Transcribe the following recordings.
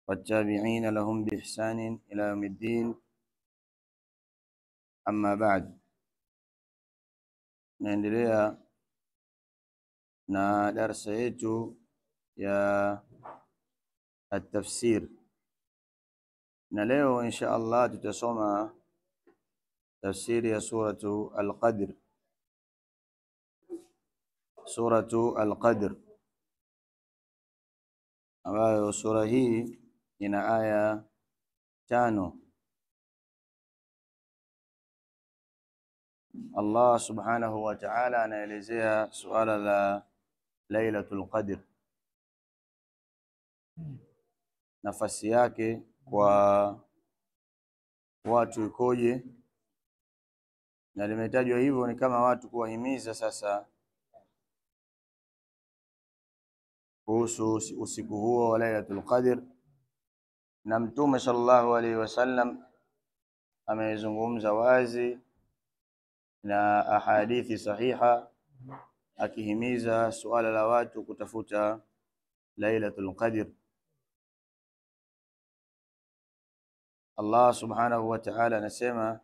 والتابعين لهم بإحسان إلى يوم الدين أما بعد naendelea na darsa yetu ya at-tafsir na leo insha Allah tutasoma tafsiri ya suratu al-Qadr suratu al-Qadr ambayo sura hii ina aya tano Allah subhanahu wa ta'ala anaelezea suala la Lailatul Qadr, nafasi yake kwa watu ikoje, na limetajwa hivyo ni kama watu kuwahimiza sasa kuhusu usiku huo wa Lailatul Qadr, na Mtume sallallahu alaihi wasallam amezungumza wazi na ahadithi sahiha akihimiza suala la watu kutafuta Lailatul Qadr. Allah subhanahu wa ta'ala anasema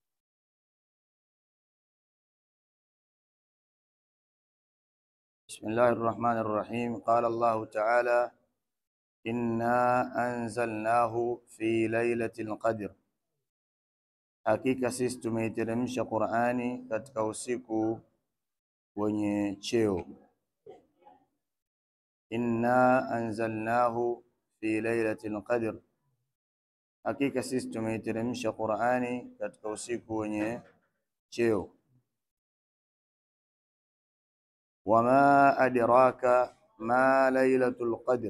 Bismillahir Rahmanir Rahim qala Allah ta'ala inna anzalnahu fi lailatul qadr Hakika sisi tumeiteremsha Qur'ani katika usiku wenye cheo. Inna anzalnahu fi lailatul qadr, hakika sisi tumeiteremsha Qur'ani katika usiku wenye cheo. Wama adraka ma lailatul qadr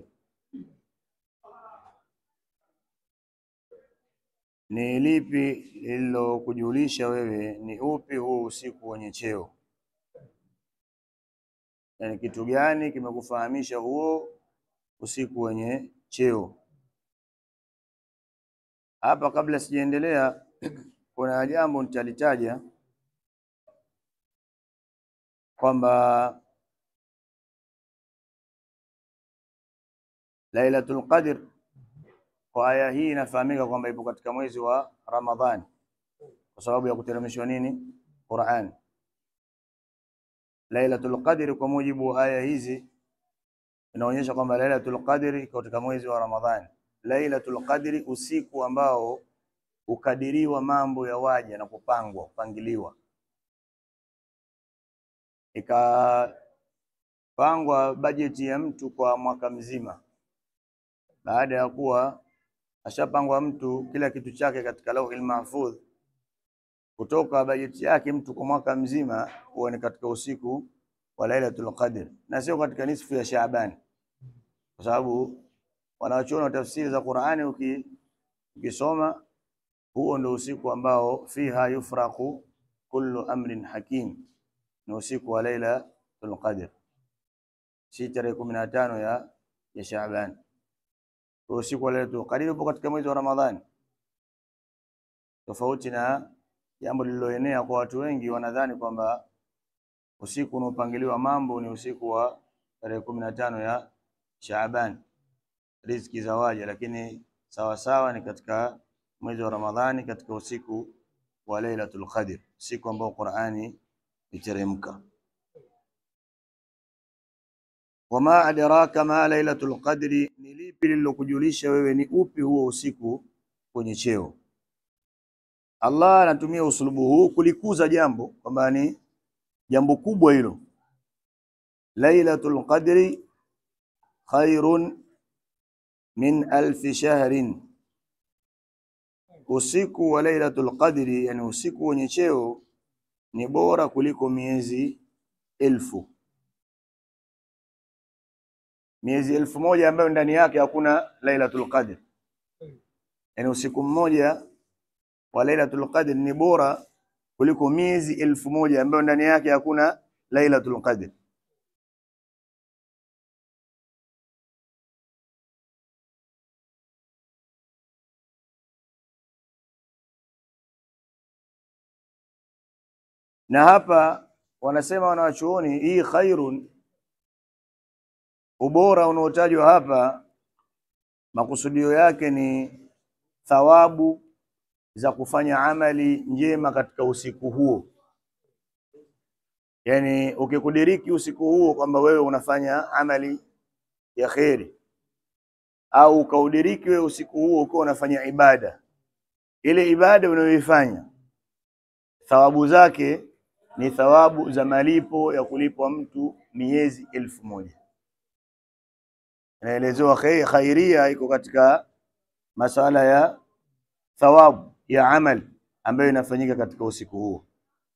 Ni lipi lililokujulisha wewe ni upi huu usiku wenye cheo? Yaani kitu gani kimekufahamisha huo usiku wenye cheo? Hapa kabla sijaendelea, kuna jambo nitalitaja kwamba Lailatul Qadr kwa aya hii inafahamika kwamba ipo katika mwezi wa Ramadhani kwa sababu ya kuteremshwa nini? Qur'an. Lailatul Qadr kwa mujibu wa aya hizi inaonyesha kwamba Lailatul Qadr iko katika mwezi wa Ramadhani. Lailatul Qadr, usiku ambao ukadiriwa mambo ya waja na kupangwa kupangiliwa, ikapangwa bajeti ya mtu kwa mwaka mzima baada ya kuwa ashapangwa mtu kila kitu chake katika lauhil mahfudh, kutoka bajeti yake mtu kwa mwaka mzima huwa ni katika usiku wa Lailatul Qadr na sio katika nisfu ya Shaaban, kwa sababu wanachuoni wa tafsiri za Qur'ani ukisoma, huo ndio usiku ambao fiha yufraqu kullu amrin hakim, ni usiku wa Lailatul Qadr, si tarehe kumi na tano ya ya Shaaban usiku wa Lailatul Qadr upo katika mwezi wa Ramadhani, tofauti na jambo lililoenea kwa watu wengi, wanadhani kwamba usiku unaopangiliwa mambo ni usiku wa tarehe kumi na tano ya Shaaban, riziki za waja, lakini sawa sawa ni katika mwezi wa Ramadhani, katika usiku wa Lailatul Qadr, siku ambao Qur'ani iteremka. Wama adraka ma lailatul qadri, ni lipi lililokujulisha wewe ni upi huo usiku kwenye cheo? Allah anatumia usulubu huu kulikuza jambo kwamba ni jambo kubwa hilo. Lailatul qadri khairun min alfi shahrin, usiku wa lailatul qadri, yani usiku wenye cheo ni bora kuliko miezi elfu miezi elfu moja ambayo ndani yake hakuna Lailatul Qadr. Yaani usiku mmoja wa Lailatul Qadr ni bora kuliko miezi elfu moja ambayo ndani yake hakuna Lailatul Qadr. Na hapa wanasema wanawachuoni, hii khairun, ubora unaotajwa hapa makusudio yake ni thawabu za kufanya amali njema katika usiku huo. Yaani ukikudiriki usiku huo kwamba wewe unafanya amali ya kheri au ukaudiriki wewe usiku huo ukiwa unafanya ibada, ile ibada unayoifanya thawabu zake ni thawabu za malipo ya kulipwa mtu miezi elfu moja. Inaelezewa khai- khairia iko katika masala ya thawabu ya amal ambayo inafanyika katika usiku huo,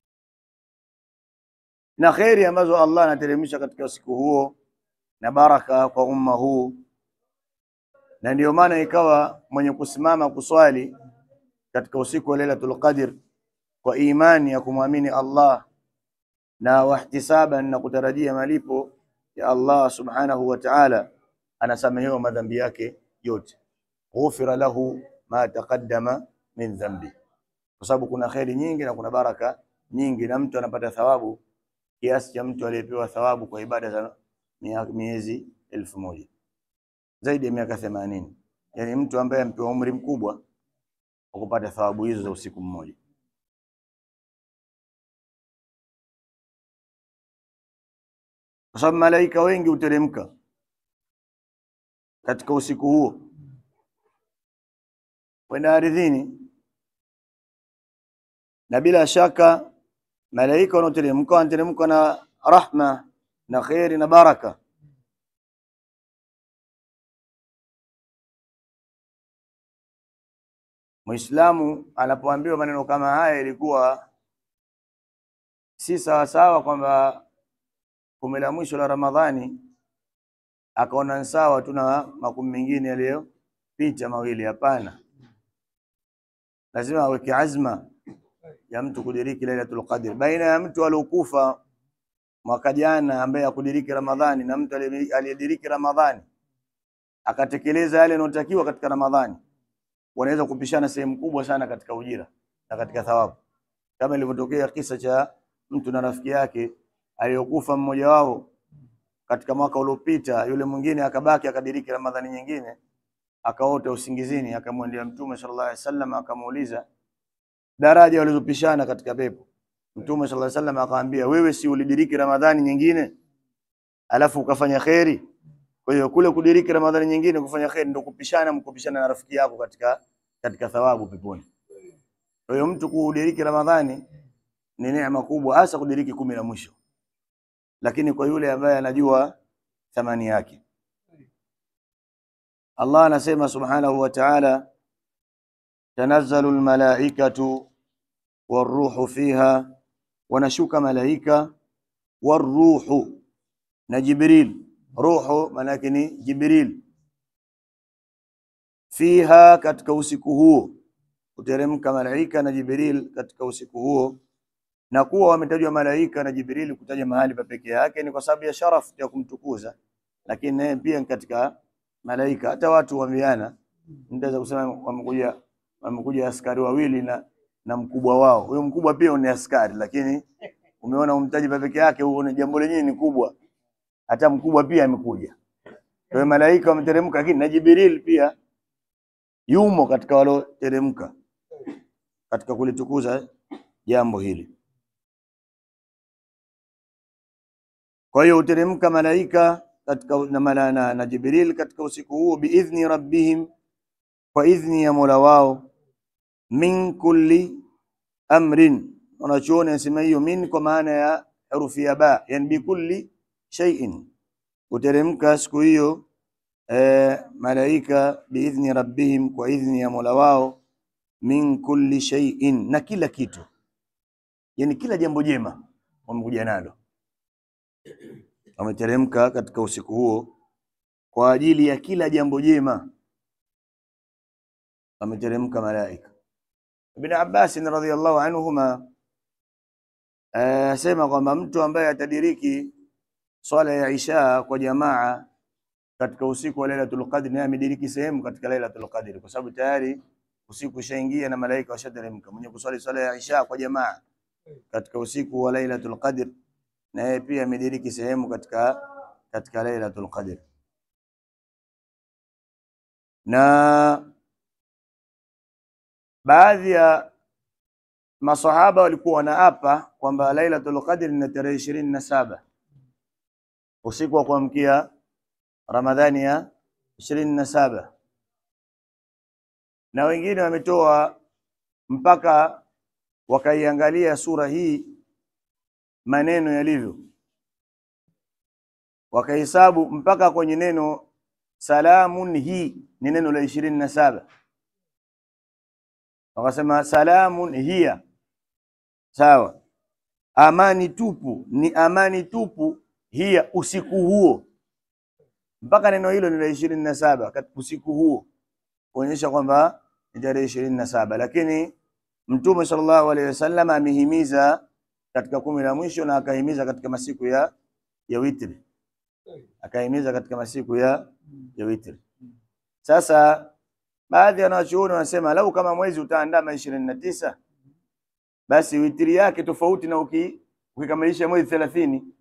na kheri ambazo Allah anateremsha katika usiku huo na baraka kwa umma huu, na ndiyo maana ikawa mwenye kusimama kuswali katika usiku wa Lailatul Qadr kwa imani ya kumwamini Allah na wahtisaban na kutarajia malipo ya Allah subhanahu wa ta'ala, anasamehewa madhambi yake yote, ghufira lahu ma taqaddama min dhambi, kwa sababu kuna kheri nyingi na kuna baraka nyingi, na mtu anapata thawabu kiasi cha mtu aliyepewa thawabu kwa ibada za mia- miezi elfu moja zaidi ya miaka themanini, yani mtu ambaye amepewa umri mkubwa wa kupata thawabu hizo za usiku mmoja. kwa sababu malaika wengi huteremka katika usiku huo kwenda ardhini, na bila shaka malaika wanaoteremka wanateremka na rahma na kheri na baraka. Muislamu anapoambiwa maneno kama haya, ilikuwa si sawasawa kwamba kumi la mwisho la Ramadhani akaona sawa tu na makumi mengine yaliyopita mawili. Hapana, lazima aweke azma ya mtu kudiriki Lailatul Qadr. Baina ya mtu aliokufa mwaka jana ambaye hakudiriki Ramadhani na mtu aliye- aliyediriki Ramadhani akatekeleza yale yanayotakiwa katika Ramadhani, wanaweza kupishana sehemu kubwa sana katika ujira na katika thawabu, kama ilivyotokea kisa cha mtu na rafiki yake aliyokufa mmoja wao katika mwaka uliopita, yule mwingine akabaki akadiriki Ramadhani nyingine, akaota usingizini, akamwendea Mtume sallallahu alaihi wasallam akamuuliza daraja walizopishana katika pepo. Mtume sallallahu alaihi wasallam akamwambia, wewe si ulidiriki Ramadhani nyingine alafu ukafanya kheri? Kwa hiyo kule kudiriki Ramadhani nyingine kufanya kheri ndio kupishana, mkupishana na rafiki yako katika katika thawabu peponi. Kwa hiyo mtu kudiriki Ramadhani ni neema kubwa, hasa kudiriki kumi la mwisho lakini kwa yule ambaye anajua thamani yake. Allah anasema subhanahu wa ta'ala, tanazzalu almalaikatu waruhu fiha, wanashuka malaika waruhu na Jibril. Ruhu maana yake ni Jibril. Fiha, katika usiku huo kuteremka malaika na Jibril katika usiku huo na kuwa wametajwa malaika na Jibrili kutaja mahali pa peke yake ni kwa sababu ya sharaf ya kumtukuza, lakini naye pia ni katika malaika. Hata watu waambiana, mtaweza kusema wamekuja wamekuja askari wawili na na mkubwa wao. Huyo mkubwa pia ni askari, lakini umeona umtaji pa peke yake, huo ni jambo lenyewe ni kubwa, hata mkubwa pia amekuja. Kwa hiyo malaika wameteremka, lakini na Jibril pia yumo katika walioteremka katika kulitukuza jambo hili. Kwa hiyo uteremka malaika katika na, mala, na, na Jibril katika usiku huo biidhni rabbihim, kwa idhni ya Mola wao, min kulli amrin. Wanachuoni anasema hiyo min kwa maana ya herufi ya ba, yani bikulli shay'in, uteremka siku hiyo eh, malaika biidhni rabbihim, kwa idhni ya Mola wao, min kulli shay'in, na kila kitu, yani kila jambo jema wamekuja nalo wameteremka katika usiku huo kwa ajili ya kila jambo jema, wameteremka malaika. Ibn Abbas radhiyallahu anhuma asema kwamba mtu ambaye atadiriki swala ya Isha kwa jamaa katika usiku wa Lailatul Qadr, naye amediriki sehemu katika Lailatul Qadr, kwa sababu tayari usiku ushaingia na malaika washateremka. Mwenye kuswali swala ya Isha kwa jamaa katika usiku wa Lailatul Qadr na yeye pia amediriki sehemu katika katika Lailatul Qadr. na baadhi ya masahaba walikuwa wanaapa kwamba Lailatul Qadr ni tarehe ishirini na saba usiku wa kuamkia Ramadhani ya ishirini na saba na wengine wametoa mpaka wakaiangalia sura hii maneno yalivyo, wakahesabu mpaka kwenye neno salamun, hii ni neno la ishirini na saba wakasema salamun hiya, sawa. Amani tupu ni amani tupu, hiya, usiku huo. Mpaka neno hilo ni la ishirini na saba usiku huo, kuonyesha kwamba ni tarehe ishirini na saba lakini Mtume sallallahu alaihi wasallam amehimiza katika kumi la mwisho na akahimiza katika masiku ya ya witri, akahimiza katika masiku ya ya witri. Sasa baadhi ya wanachuoni wanasema lau kama mwezi utaandama ishirini na tisa basi witri yake tofauti na uki, ukikamilisha mwezi thelathini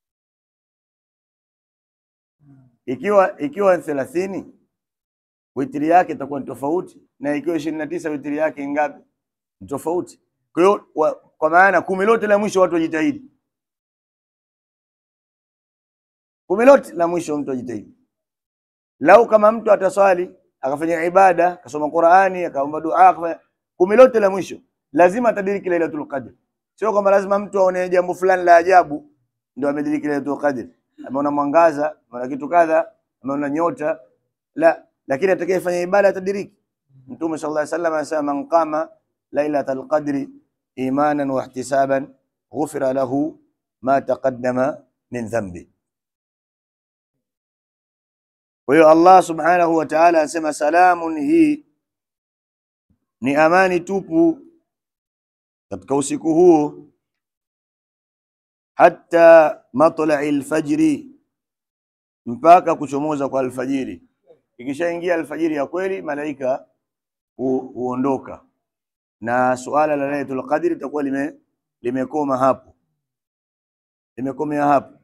ikiwa ikiwa thelathini witri yake itakuwa ni tofauti, na ikiwa ishirini na tisa witri yake ngapi? Ni tofauti. Kwa hiyo kwa maana kumi lote la mwisho watu wajitahidi, kumi lote la mwisho mtu ajitahidi. Lau kama mtu ataswali akafanya ibada akasoma Qur'ani akaomba dua akafanya kumi lote la mwisho lazima atadiriki Lailatul Qadr. Sio kwamba lazima mtu aone jambo fulani la ajabu ndio amediriki Lailatul Qadr, ameona mwangaza, ameona kitu kadha, ameona nyota la, lakini atakayefanya ibada atadiriki. Mtume sallallahu alaihi wasallam anasema man qama Lailatul Qadri imanan wa ihtisaban ghufira lahu ma taqaddama min dhanbi. Kwa hiyo Allah subhanahu wa ta'ala anasema salamun, hii ni amani tupu katika usiku huo, hatta matlai lfajri, mpaka kuchomoza kwa alfajiri. Ikishaingia alfajiri ya kweli, malaika huondoka na suala la Lailatul Qadr litakuwa lime limekoma hapo, limekomea hapo.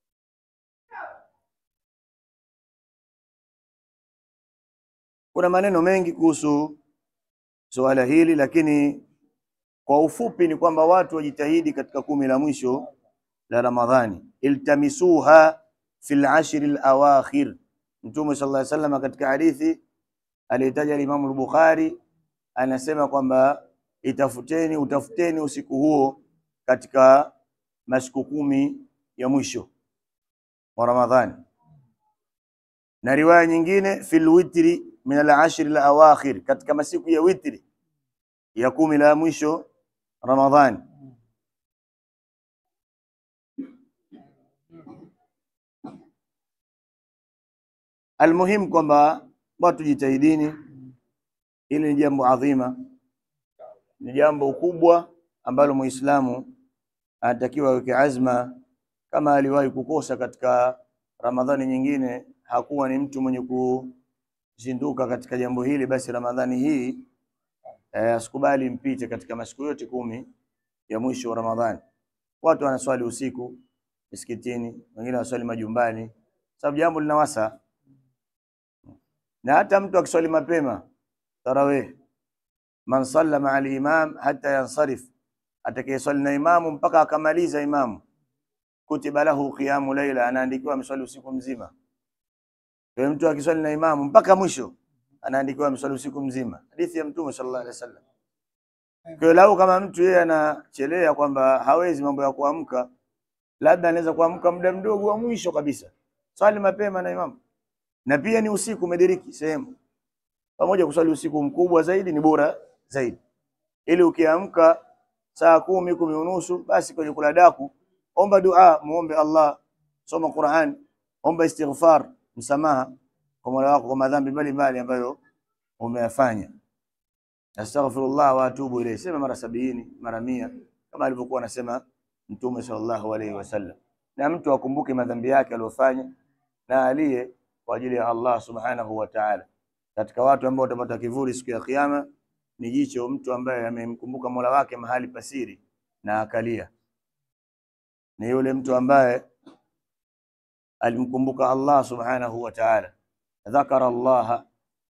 Kuna maneno mengi kuhusu suala hili, lakini kwa ufupi ni kwamba watu wajitahidi katika kumi la mwisho la Ramadhani, iltamisuha fil ashri alawakhir. Mtume sallallahu alaihi wasallam katika hadithi aliyetaja Imam al-Bukhari anasema kwamba itafuteni, utafuteni usiku huo katika masiku kumi ya mwisho wa Ramadhani, na riwaya nyingine fil witri min al-ashri al-awakhir, katika masiku ya witri ya kumi la mwisho Ramadhani. Almuhim kwamba watu jitahidini, hili ni jambo adhima, ni jambo kubwa ambalo Muislamu anatakiwa aweke azma. Kama aliwahi kukosa katika Ramadhani nyingine, hakuwa ni mtu mwenye kuzinduka katika jambo hili, basi Ramadhani hii eh, asikubali mpite katika masiku yote kumi ya mwisho wa Ramadhani. Watu wanaswali usiku misikitini, wengine wanaswali majumbani, sababu jambo linawasa, na hata mtu akiswali mapema tarawih, man salla maa al-imam hatta yansarif, atakayeswali na imamu mpaka akamaliza imamu, kutiba lahu qiyamu laila, anaandikiwa ameswali usiku mzima. Kwa mtu akiswali na imamu mpaka mwisho anaandikiwa ameswali usiku mzima. Hadithi ya Mtume sallallahu alaihi wasallam. Kwa lau kama mtu yeye anachelea kwamba hawezi mambo ya kuamka, labda anaweza kuamka muda mdogo wa mwisho kabisa, swali mapema na imamu, na pia ni usiku umediriki sehemu pamoja. Kuswali usiku mkubwa zaidi ni bora zaidi, ili ukiamka saa kumi kumi unusu, basi kwenye kula daku, omba dua, muombe Allah, soma Qur'an, omba istighfar, msamaha kwa Mola wako kwa madhambi mbalimbali ambayo umeyafanya. Astaghfirullah wa atubu ilayhi, sema mara sabini mara mia kama alivyokuwa anasema Mtume sallallahu alayhi wasallam, na mtu akumbuke madhambi yake aliyofanya na aliye kwa ajili ya Allah subhanahu wa ta'ala. Katika watu ambao watapata kivuli siku ya Kiyama ni jicho mtu ambaye amemkumbuka Mola wake mahali pasiri na akalia, ni yule mtu ambaye alimkumbuka Allah subhanahu wa ta'ala dhakara Allah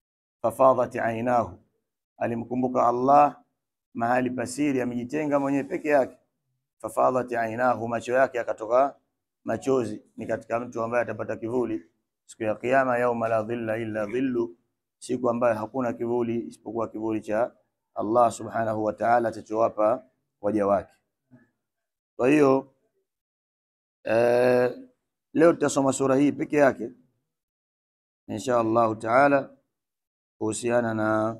fafadhat ainahu, alimkumbuka Allah mahali pasiri, amejitenga mwenyewe peke yake. Fafadhat ainahu, macho yake yakatoka machozi. Ni katika mtu ambaye atapata kivuli siku ya Kiyama, yauma la dhilla illa dhillu, siku ambayo hakuna kivuli isipokuwa kivuli cha Allah subhanahu wa ta'ala atachowapa waja wake. Kwa hiyo eh, leo tutasoma sura hii peke yake insha Allahu taala kuhusiana na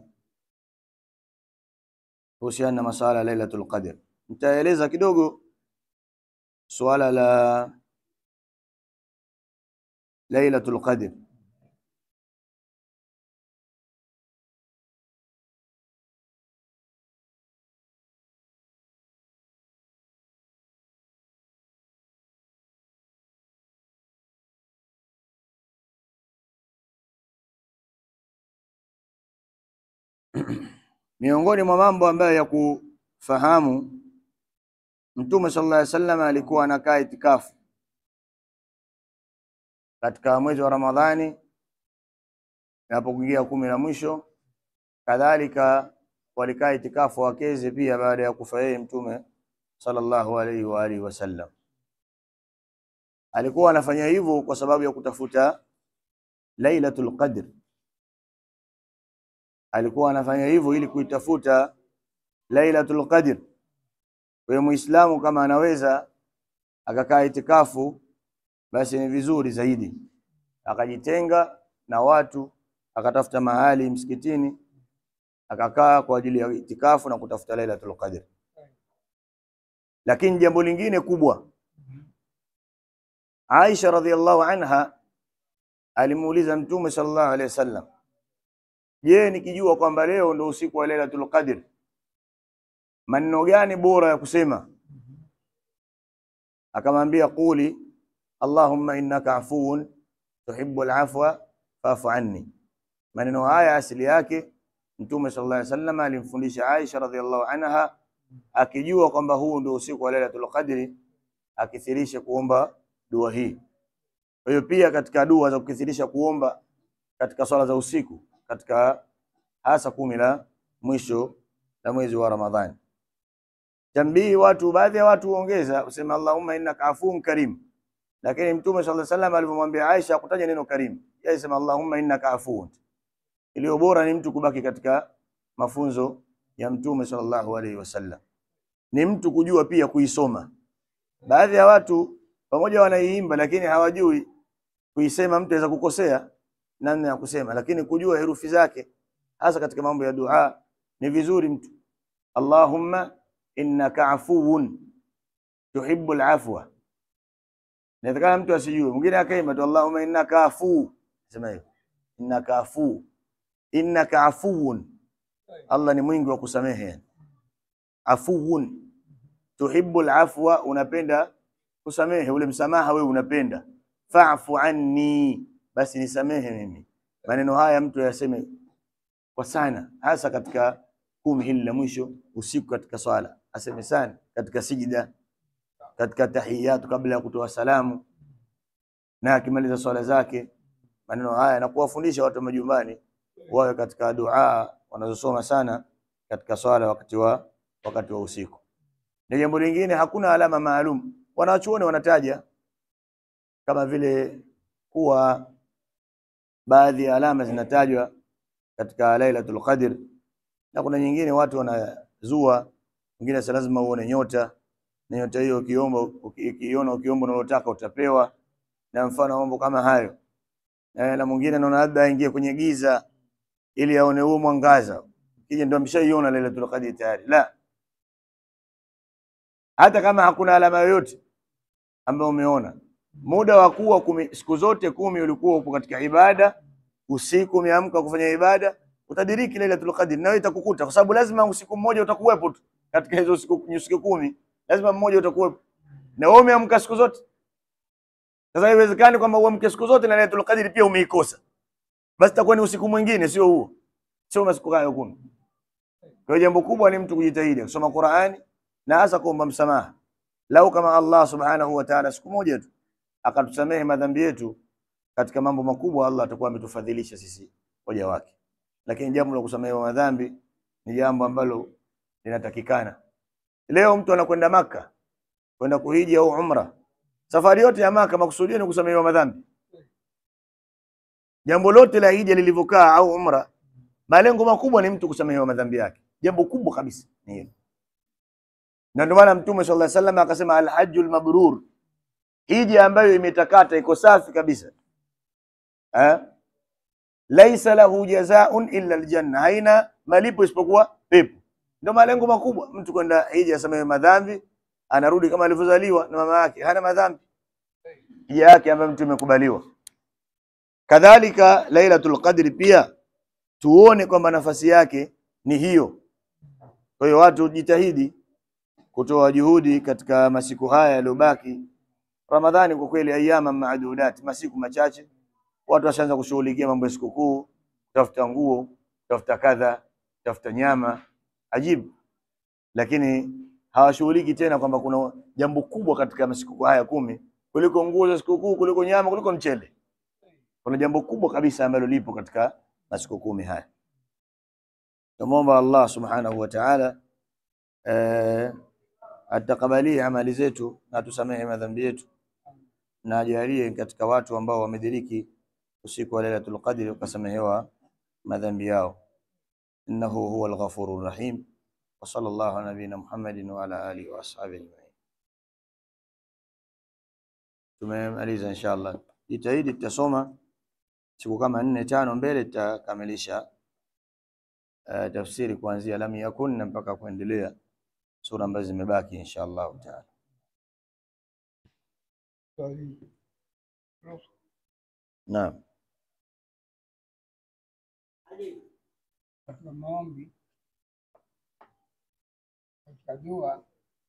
kuhusiana na masala ya Lailatul Qadr. Nitaeleza kidogo suala la Lailatul Qadr. Miongoni mwa mambo ambayo ya kufahamu, Mtume sallallahu alaihi wasallam alikuwa anakaa itikafu katika mwezi wa Ramadhani inapokuingia kumi la mwisho. Kadhalika walikaa itikafu wakeze pia baada ya kufa yeye Mtume sallallahu alaihi wa alihi wasallam. Alikuwa anafanya hivyo kwa sababu ya kutafuta Lailatul Qadr alikuwa anafanya hivyo ili kuitafuta Lailatul Qadr. Kwa hiyo Muislamu kama anaweza akakaa itikafu, basi ni vizuri zaidi, akajitenga na watu, akatafuta mahali msikitini, akakaa kwa ajili ya itikafu na kutafuta Lailatul Qadr. Lakini jambo lingine kubwa, Aisha radhiallahu anha alimuuliza Mtume sallallahu alaihi wasallam Je, nikijua kwamba leo ndo usiku wa Lailatul Qadr, maneno gani bora ya kusema? Akamwambia, quli Allahumma innaka afuwun tuhibbul afwa fa'fu anni. Maneno haya asili yake Mtume sallallahu alaihi wasallam alimfundisha Aisha radhiallahu anha, akijua kwamba huu ndio usiku wa Lailatul Qadr, akithirisha kuomba dua hii. Kwa hiyo pia katika dua za kukithirisha kuomba katika swala za usiku katika hasa kumi la mwisho la mwezi wa Ramadhani. Tambii watu, baadhi ya watu huongeza usema Allahumma innaka afuun karim, lakini Mtume sallallahu alaihi wasallam alipomwambia Aisha kutaja neno karim, yeye sema Allahumma innaka afuun. Iliyo bora ni mtu kubaki katika mafunzo ya Mtume sallallahu alaihi wasallam, ni mtu kujua pia kuisoma. Baadhi ya watu pamoja wanaiimba, lakini hawajui kuisema. Mtu aweza kukosea namna ya kusema, lakini kujua herufi zake hasa katika mambo ya dua ni vizuri mtu. Allahumma innaka afuwun tuhibbul afwa. Inawezekana mtu asijue, mwingine akaimba tu Allahumma innaka afu, sema hivyo innaka afu, innaka afuwun, Allah ni mwingi wa kusamehe. Afuwun tuhibbul afwa, unapenda kusamehe, ule msamaha wewe unapenda. Fa'fu anni basi nisamehe mimi. Maneno haya mtu yaseme kwa sana, hasa katika kumi hili la mwisho usiku, katika swala aseme sana, katika sijida, katika tahiyatu, kabla ya kutoa salamu na akimaliza swala zake. Maneno haya na kuwafundisha watu majumbani wawe katika dua wanazosoma sana katika swala wakati wa wakati wa usiku. Na jambo lingine, hakuna alama maalum, wanachuoni wanataja kama vile kuwa baadhi ya alama zinatajwa katika Lailatul Qadr, na kuna nyingine watu wanazua, wengine si lazima uone nyota, na nyota hiyo ukiomba, ukiona, ukiomba unalotaka utapewa, na mfano mambo kama hayo. Na, na mwingine anaona labda aingie kwenye giza ili aone huo mwangaza, kija ndio ameshaiona Lailatul Qadr tayari. La, hata kama hakuna alama yoyote ambayo umeona muda wa kuwa kumi, siku zote kumi ulikuwa upo katika ibada, usiku umeamka kufanya ibada, utadiriki Lailatul Qadr na wewe itakukuta, kwa sababu lazima usiku mmoja utakuwepo tu katika hizo siku siku kumi, lazima mmoja utakuwepo, na wewe umeamka siku zote. Sasa haiwezekani kwamba uamke siku zote na Lailatul Qadr pia umeikosa, basi itakuwa ni usiku mwingine, sio huo, sio masiku hayo kumi. Kwa hiyo jambo kubwa ni mtu kujitahidi kusoma Qur'ani na hasa kuomba msamaha. Lau kama Allah subhanahu wa ta'ala siku moja tu akatusamehe madhambi yetu katika mambo makubwa, Allah atakuwa ametufadhilisha sisi waja wake. lakini jambo la kusamehewa madhambi ni jambo ambalo linatakikana. Leo mtu anakwenda Maka kwenda kuhiji au umra, safari yote ya Maka makusudio ni kusamehewa madhambi. Jambo lote la hija lilivyokaa au umra, malengo makubwa ni mtu kusamehewa madhambi yake. Jambo kubwa kabisa ni hilo, na ndio maana Mtume sallallahu alaihi wasallam akasema alhajjul mabrur, hija ambayo imetakata iko safi kabisa eh? laisa lahu jazaun illa aljanna, haina malipo isipokuwa pepo. Ndio malengo makubwa, mtu kwenda hija asamehe madhambi, anarudi kama alivyozaliwa na mama yake, hana madhambi, hija yake ambayo mtu imekubaliwa. Kadhalika Lailatul Qadri pia tuone kwamba nafasi yake ni hiyo. Kwa hiyo watu jitahidi kutoa juhudi katika masiku haya yaliyobaki. Ramadhani kwa kweli ayama maadudat, masiku machache watu washaanza kushughulikia mambo ya sikukuu, kutafuta nguo, kutafuta kadha, kutafuta nyama, ajibu. Lakini hawashughuliki tena kwamba kuna jambo kubwa katika masiku haya kumi kuliko nguo za sikukuu, kuliko nyama, kuliko mchele. Kuna jambo kubwa kabisa ambalo lipo katika masiku kumi haya. Tumwomba Allah subhanahu wa ta'ala eh, atakabalie amali zetu na atusamehe madhambi yetu na ajalie katika watu ambao wamediriki usiku wa Lailatul Qadri ukasamehewa madhambi yao. Innahu huwa al-ghafurur rahim wa sallallahu ala nabina Muhammadin wa ala alihi wa ashabihi ajma'in. Tumemaliza inshallah. Jitahidi tutasoma siku kama nne tano mbele, tutakamilisha uh, tafsiri kuanzia lam yakun na mpaka kuendelea sura ambazo zimebaki inshallah taala. Naam. katika maombi katika dua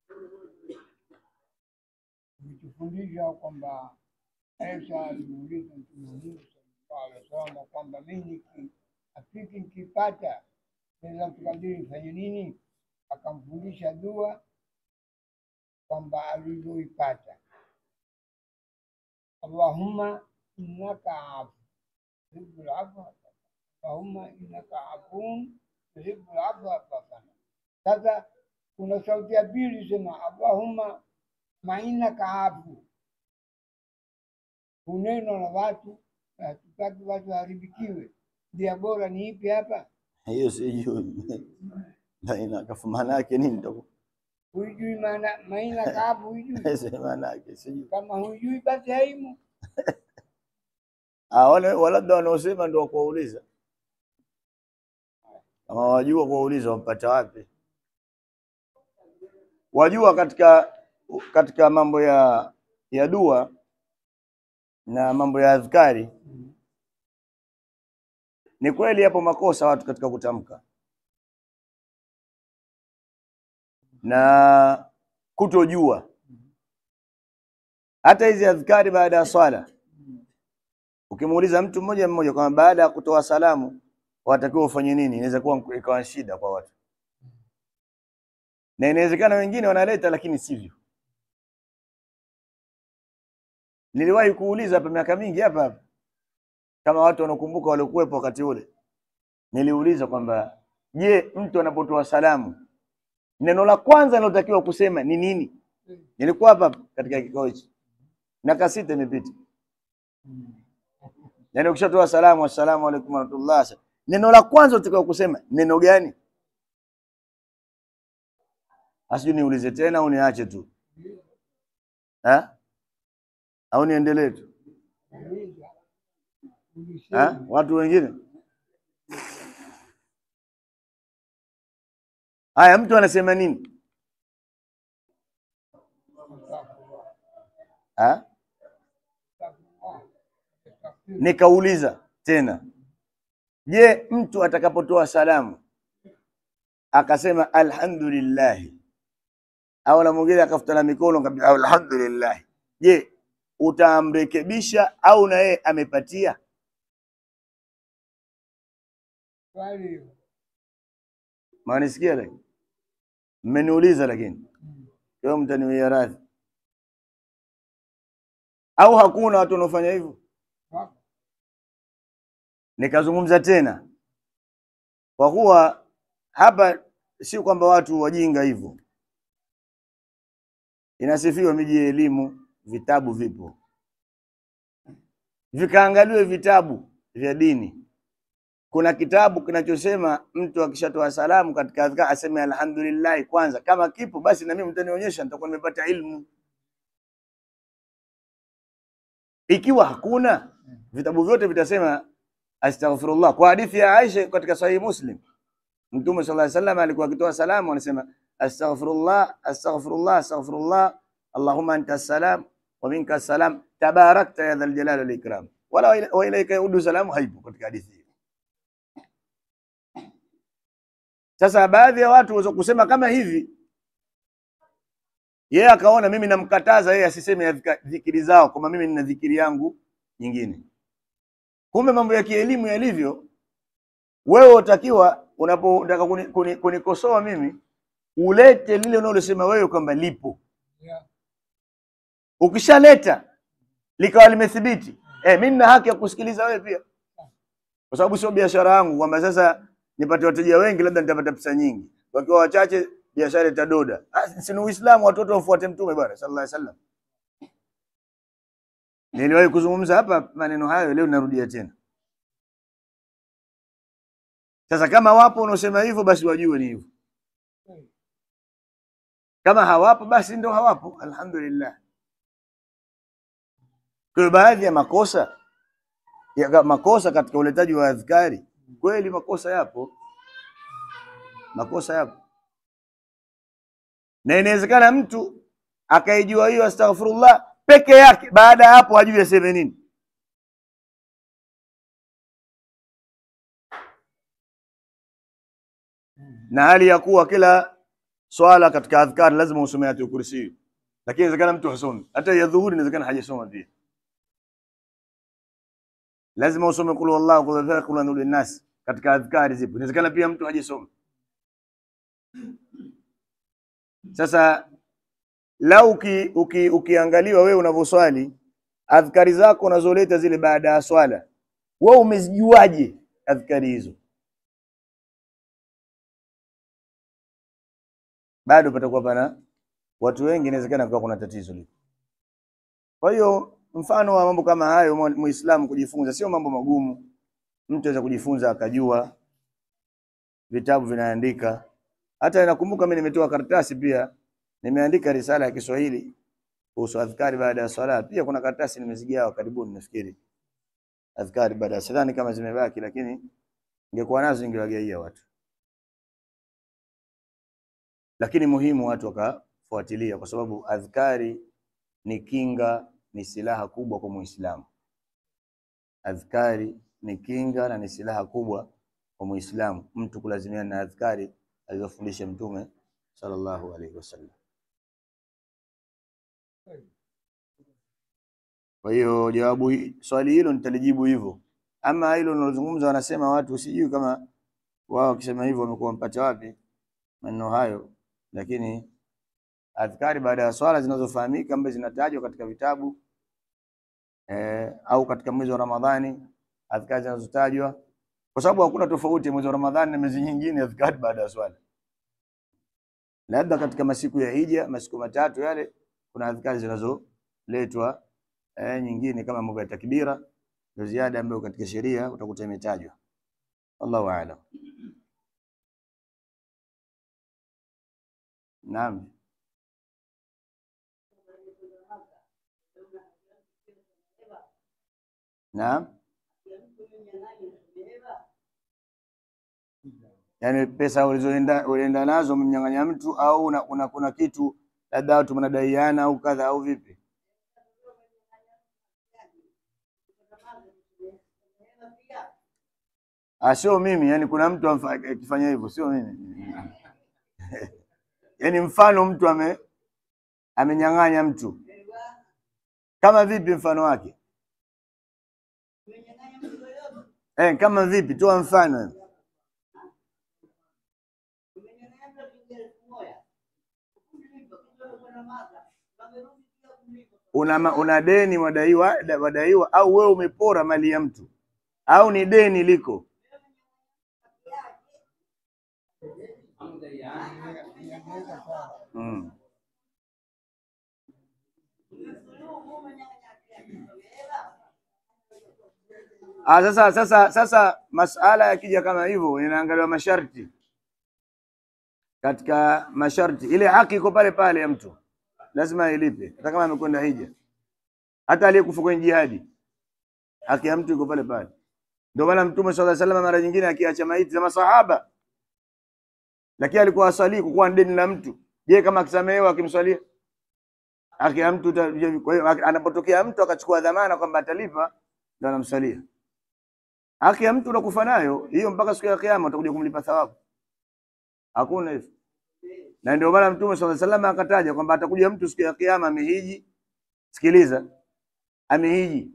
imetufundisha kwamba Isa alimuuliza Mtume Mungu sallallahu alaihi wasallam kwamba mimi afiki nikipata Lailatul Qadri nifanye nini? Akamfundisha dua kwamba alivyoipata, Allahumma innaka afu tuhibbul afwa Allahumma innaka afuun tuhibbul afwa fa'fu anni. Sasa kuna sauti ya pili sema Allahumma ma innaka afu, hunenwa na watu, hatutaki watu waharibikiwe. Njia bora ni ipi hapa? Hiyo sijui baina kafu maana yake nini ndio Huijui maana ma innaka afu, huijui? maana yake sijui. Kama huijui basi haimu. Ah, wale labda wanaosema ndio kuwauliza, kama wajua kuwauliza wampata wapi? Wajua katika katika mambo ya ya dua na mambo ya adhkari, ni kweli yapo makosa watu katika kutamka na kutojua. Hata hizi adhkari baada ya swala Ukimuuliza mtu mmoja mmoja kwamba baada ya kutoa salamu watakiwa ufanye nini, inaweza kuwa ikawa shida kwa watu, na inawezekana wengine wanaleta lakini sivyo. Niliwahi kuuliza hapa miaka mingi hapa hapa, kama watu wanakumbuka waliokuwepo wakati ule, niliuliza kwamba je, mtu anapotoa salamu neno la kwanza linalotakiwa kusema ni nini? Nilikuwa hapa hapa katika kikao hichi, miaka sita imepita. Yaani ukishatoa salamu assalamu alaykum warahmatullah, neno la kwanza utakao kusema neno gani? Asijui niulize tena au niache tu eh? au niendelee tu eh? Watu wengine haya, mtu anasema nini eh? Nikauliza tena, je, mtu atakapotoa salamu akasema alhamdulillahi, au na mwingine akafuta na mikono kabisa alhamdulillahi, je, utamrekebisha au na yeye amepatia? Swali hilo. Mwanisikia lakini mmeniuliza, lakini leo mtaniwia radhi, au hakuna watu wanaofanya hivyo? Wako. Nikazungumza tena, kwa kuwa hapa si kwamba watu wajinga hivyo, inasifiwa miji ya elimu, vitabu vipo, vikaangaliwe vitabu vya dini. Kuna kitabu kinachosema mtu akishatoa salamu katika adhkar aseme alhamdulillah kwanza. Kama kipo basi, na mimi mtanionyesha, nitakuwa nimepata ilmu. Ikiwa hakuna, vitabu vyote vitasema astaghfirullah. Kwa hadithi ya Aisha katika Sahihi Muslim, Mtume sallallahu alaihi wasallam alikuwa akitoa salamu anasema astaghfirullah, astaghfirullah, astaghfirullah, allahumma anta salam wa minka salam tabarakta ya dhal jalali wal ikram, wala wa ilaika yaudu salamu, haipo katika hadithi hiyo. Sasa baadhi ya watu waweza kusema kama hivi, yeye akaona mimi namkataza yeye asiseme adhika- dhikiri zao, kwamba mimi nina dhikiri yangu nyingine. Kumbe mambo ya kielimu yalivyo, wewe utakiwa unapotaka kuni- kuni- kunikosoa mimi ulete lile unalosema wewe kwamba lipo. Yeah. Ukishaleta likawa limethibiti, eh, mimi nina haki ya kusikiliza wewe pia, kwa sababu sio biashara yangu kwamba sasa nipate wateja wengi, labda nitapata pesa nyingi, wakiwa wachache biashara itadoda. Ah, si ni Uislamu, watoto wafuate Mtume bwana sallallahu alaihi wasallam. Niliwahi kuzungumza hapa maneno hayo, leo narudia tena. Sasa kama wapo unaosema hivyo, basi wajue ni hivyo. Kama hawapo, basi ndo hawapo, alhamdulillah. Kwa hiyo baadhi ya makosa ya makosa katika uletaji wa adhkari, kweli makosa yapo, makosa yapo, na inawezekana mtu akaijua hiyo astaghfirullah peke yake, baada ya hapo hajui aseme nini. na hali ya kuwa kila swala katika adhkar lazima usome ayatul kursi, lakini inawezekana mtu hasomi. Hata ya dhuhuri inawezekana hajasoma pia, lazima usome kul wallahu kul falaq kul anul nas katika adhkari zipo, inawezekana pia mtu hajasoma. Sasa lau uki, uki, ukiangaliwa wewe unavyoswali adhkari zako unazoleta zile baada ya swala, wewe umezijuaje adhkari hizo? bado patakuwa pana watu wengi, inawezekana kwa kuna tatizo liko. Kwa hiyo mfano wa mambo kama hayo mu- muislamu kujifunza sio mambo magumu, mtu aweza kujifunza akajua, vitabu vinaandika. Hata nakumbuka mimi nimetoa karatasi pia, nimeandika risala ya Kiswahili kuhusu adhkari baada ya swala. Pia kuna karatasi nimezigawa karibuni, nafikiri adhkari baada ya sidhani kama zimebaki, lakini ningekuwa nazo ningewagaia watu lakini muhimu watu wakafuatilia, kwa sababu adhkari ni kinga, ni silaha kubwa kwa Muislamu. Adhkari ni kinga na ni silaha kubwa kwa Muislamu, mtu kulazimiana na adhkari alizofundisha Mtume sallallahu alaihi wasallam. Kwa hiyo jawabu hi- swali hilo nitalijibu hivyo. Ama hilo linalozungumza, wanasema watu, sijui kama wao wakisema hivyo wamekuwa wamepata wapi maneno hayo, lakini adhkari baada ya swala zinazofahamika ambazo zinatajwa katika vitabu eh, au katika mwezi wa Ramadhani, adhkari zinazotajwa, kwa sababu hakuna tofauti ya mwezi wa Ramadhani na miezi nyingine, adhkari baada ya swala. Labda katika masiku ya hija, masiku matatu yale, kuna adhkari zinazoletwa eh, nyingine kama mambo ya takbira, ndio ziada ambayo katika sheria utakuta imetajwa. Allahu a'lam. Naam. Naam. Yaani pesa ulizoenda ulienda nazo umemnyang'anya mtu au una, una kuna kitu labda watu mnadaiana au kadha au vipi? Ah, sio mimi, yani kuna mtu amfa- akifanya hivyo, sio mimi. Yaani mfano mtu ame amenyang'anya mtu. Kama vipi mfano wake? Eh, kama vipi? Toa mfano. Una, ma- una deni wadaiwa, wadaiwa au wewe umepora mali ya mtu au ni deni liko Ieleweka sawa. Mm. Ah, sasa sasa sasa masala yakija kama hivyo inaangaliwa masharti. Katika masharti ile haki iko pale pale ya mtu, lazima ilipe, hata kama amekwenda hija, hata aliyekufa kwenye jihadi, haki ya mtu iko pale pale. Ndio maana Mtume sallallahu alaihi wasallam mara nyingine akiacha maiti za masahaba, lakini alikuwa aswali kukuwa ni deni la mtu. Je, kama akisamehewa akimswalia haki ya mtu ita- kwa hiyo anapotokea mtu akachukua dhamana kwamba atalipa, ndio anamsalia. Haki ya mtu unakufa nayo hiyo mpaka siku ya kiyama, utakuja kumlipa thawabu. Hakuna hivyo, na ndio maana Mtume sallallahu alaihi wasallam akataja kwamba atakuja mtu siku ya kiyama amehiji. Sikiliza, amehiji,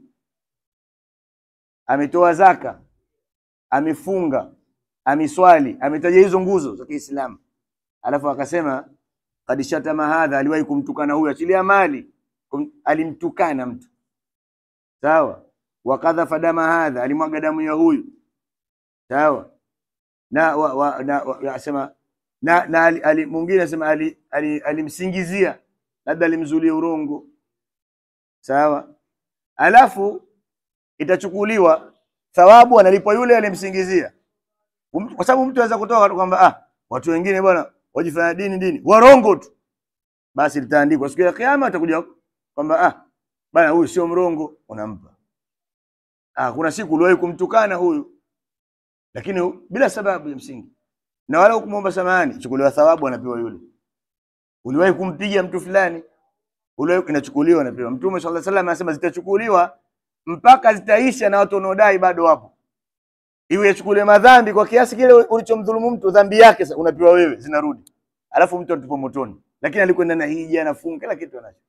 ametoa zaka, amefunga, ameswali, ametaja hizo nguzo za Kiislamu, alafu akasema kad shatama hadha, aliwahi kumtukana huyu, achilia mali, kum, alimtukana mtu sawa. Wakadhafa dama hadha, alimwaga damu ya huyu sawa. Na wa, wa, na wa, asema na, na ali, ali, mwingine asema ali, ali, alimsingizia labda alimzulia urongo sawa, alafu itachukuliwa thawabu analipwa yule alimsingizia, Um- kwa sababu mtu anaweza kutoka kwamba ah, watu wengine bwana wajifanya dini dini warongo tu, basi litaandikwa siku ya kiyama, atakuja kwamba ah, bana huyu sio mrongo, unampa ah, kuna siku uliwahi kumtukana huyu, lakini hu- bila sababu ya msingi, na wala hukumwomba samahani, chukuliwa thawabu, anapewa yule. Uliwahi kumpiga mtu fulani, uliwahi, inachukuliwa, anapewa. Mtume sallallahu alaihi wasallam anasema zitachukuliwa mpaka zitaisha, na watu wanaodai bado wapo iwe yachukuliwe madhambi kwa kiasi kile ulichomdhulumu mtu, dhambi yake sasa unapewa wewe, zinarudi, alafu mtu atupo motoni, lakini alikwenda na hija na funga kila kitu anacho.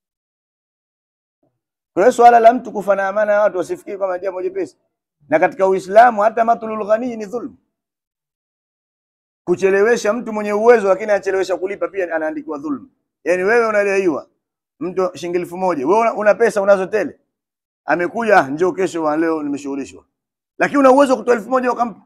Kwa hiyo swala la mtu kufa na amana ya watu wasifikiri kama jambo jepesi, na katika Uislamu hata matlul ghani ni dhulm. Kuchelewesha mtu mwenye uwezo lakini anachelewesha kulipa pia anaandikiwa dhulm. Yaani wewe unadaiwa mtu shilingi elfu moja wewe una, una pesa unazo tele, amekuja "Ah, njoo kesho, wa leo nimeshughulishwa lakini una uwezo wa kutoa elfu moja ukampa.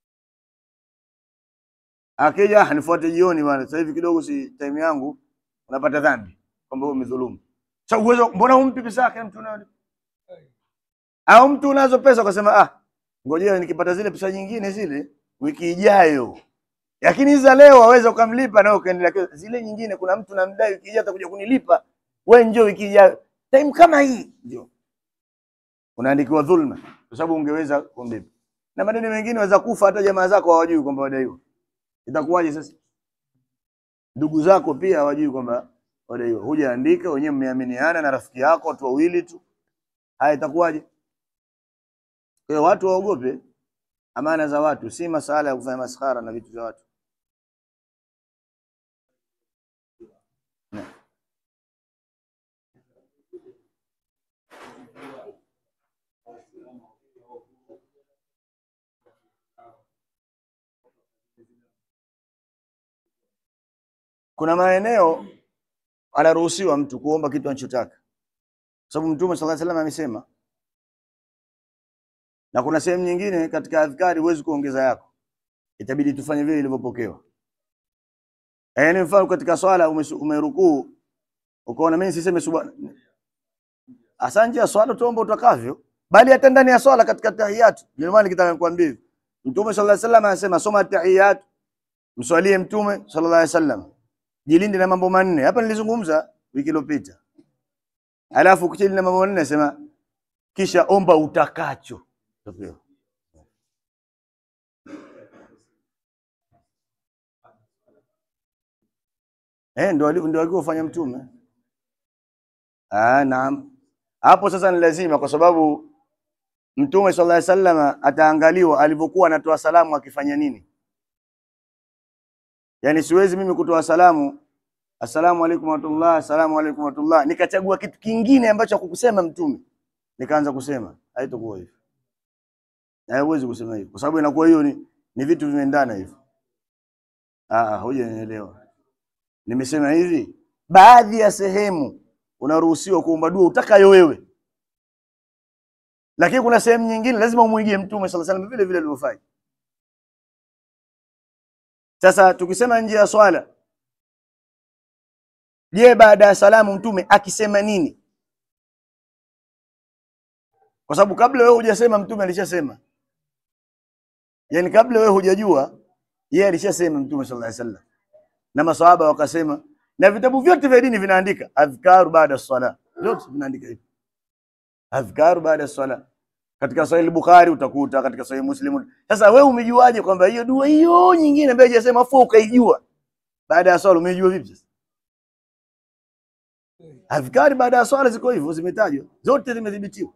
Akija "Ah, nifuate jioni bwana, sasa hivi kidogo si time yangu, unapata dhambi kwamba wewe umedhulumu. Sasa uwezo, mbona humpi pesa yake mtu nayo? Au mtu unazo pesa ukasema ah, ngojea nikipata zile pesa nyingine zile wiki ijayo. Lakini hizi za leo waweza ukamlipa na ukaendelea. kesho. Zile nyingine kuna mtu namdai wiki ijayo atakuja kunilipa. Wewe njoo wiki ijayo. Time kama hii ndio. Unaandikiwa dhulma kwa sababu ungeweza kumlipa. Na madeni mengine waweza kufa hata jamaa zako hawajui kwamba wadaiwa. Itakuwaje sasa? Ndugu zako pia hawajui kwamba wadaiwa. Hujaandika, wenyewe mmeaminiana na rafiki yako watu wawili tu. Haya itakuwaje? Kwa hiyo watu waogope amana za watu, si masala ya kufanya maskhara na vitu vya watu. Na- Kuna maeneo anaruhusiwa mtu kuomba kitu anachotaka, sababu Mtume sallallahu alaihi wasallam amesema, na kuna sehemu nyingine katika adhkari huwezi kuongeza yako, itabidi tufanye vile ilivyopokewa. Yaani mfano katika swala umesu- umerukuu ukaona mimi siseme subhana hasa nje ya swala tuombe utakavyo, bali hata ndani ya swala katika tahiyatu. Ndio maana nikitaka nikwambie hivi, Mtume sallallahu alaihi wasallam anasema soma tahiyatu, mswalie Mtume sallallahu alaihi wasallam, jilinde na mambo manne. Hapa nilizungumza wiki iliyopita. Alafu ukijilinda na mambo manne nasema kisha omba utakacho utapewa. Eh, ndio ali- ndio alivyofanya Mtume. Ah, naam. Hapo sasa ni lazima kwa sababu Mtume sallallahu alaihi wasallam ataangaliwa alivyokuwa anatoa salamu akifanya nini. Yaani siwezi mimi kutoa salamu assalamu alaikum warahmatullah, assalamu alaikum warahmatullah, nikachagua kitu kingine ambacho hakukusema Mtume nikaanza kusema, haitakuwa hivyo. Na huwezi kusema hivyo kwa sababu inakuwa hiyo ni, ni vitu vimeendana hivyo. Ah, ah, hujanielewa. Nimesema hivi, baadhi ya sehemu unaruhusiwa kuomba dua utakayo wewe, lakini kuna sehemu nyingine lazima umwigie Mtume sallallahu alaihi wasallam vile vile alivyofanya. Sasa tukisema nje ya swala, je, baada ya salamu mtume akisema nini? Kwa sababu kabla wewe hujasema mtume alishasema, yaani kabla wewe hujajua yeye alishasema mtume sallallahu alaihi wasallam, na maswahaba wakasema, na vitabu vyote vya dini vinaandika adhkaru baada sala, vyote vinaandika hivi adhkaru baada sala. Katika Sahih Bukhari utakuta, katika Sahih Muslim. Sasa wewe umejuaje kwamba hiyo dua hiyo nyingine ambayo hajasema afu ukaijua baada ya swala? Umejua vipi sasa? Adhkari baada ya swala ziko hivyo, zimetajwa zote, zimethibitiwa.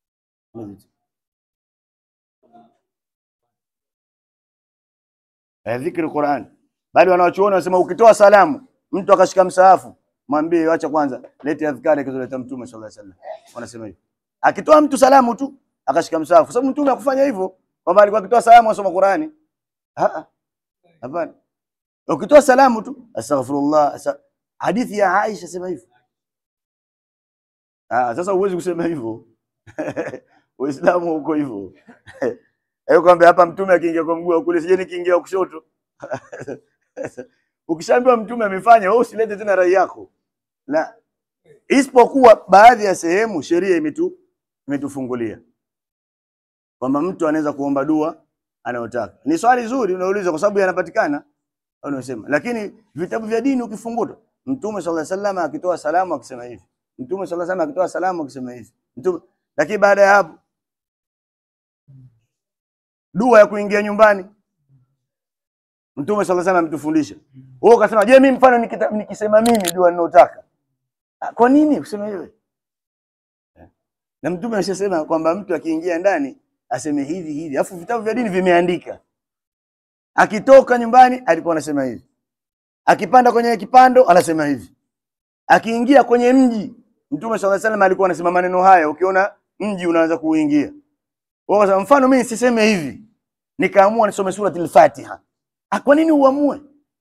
Eh, dhikri Qur'an. Bali wanawachuoni wanasema ukitoa salamu mtu akashika msahafu, mwambie acha kwanza, lete adhkari akizoleta Mtume sallallahu alaihi wasallam. Wanasema hivyo. Akitoa mtu salamu tu akashika msahafu, sababu Mtume hakufanya hivyo, kwamba alikuwa akitoa salamu asoma Qur'ani. Ah, hapana. Ukitoa salamu tu astaghfirullah, asa... hadithi ya Aisha sema hivyo. Ah, sasa huwezi kusema hivyo. Uislamu uko hivyo. Hayo kwamba hapa mtume akiingia kwa mguu wa kulia sije nikiingia kushoto. Ukishaambiwa mtume amefanya, wewe usilete tena rai yako. La. Isipokuwa baadhi ya sehemu sheria imetu imetufungulia kwamba mtu anaweza kuomba dua anayotaka. Ni swali zuri unauliza kwa sababu yanapatikana unasema. Lakini vitabu vya dini ukifungua Mtume sallallahu alaihi wasallam akitoa salamu akisema hivi. Mtume sallallahu alaihi wasallam akitoa salamu akisema hivi. Mtume lakini baada ya hapo dua ya kuingia nyumbani Mtume sallallahu alaihi wasallam ametufundisha. Wewe ukasema, je, mimi mfano nikita, nikisema mimi dua ninayotaka. Kwa nini useme wewe? Na Mtume alishasema kwamba mtu akiingia ndani aseme hivi hivi. Alafu vitabu vya dini vimeandika. Akitoka nyumbani alikuwa anasema hivi. Akipanda kwenye kipando anasema hivi. Akiingia kwenye mji Mtume sallallahu alaihi wasallam alikuwa anasema maneno haya, ukiona mji unaanza kuingia. Wewe kwa mfano mimi siseme hivi. Nikaamua nisome surati al-Fatiha. Ah, kwa nini uamue?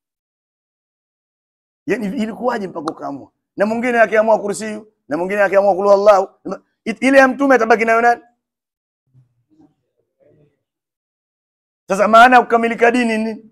Yaani ilikuwaje mpaka ukaamua? Na mwingine akiamua kursiyu, na mwingine akiamua kulu Allah, ile ya mtume atabaki nayo nani? Sasa maana ya kukamilika dini ni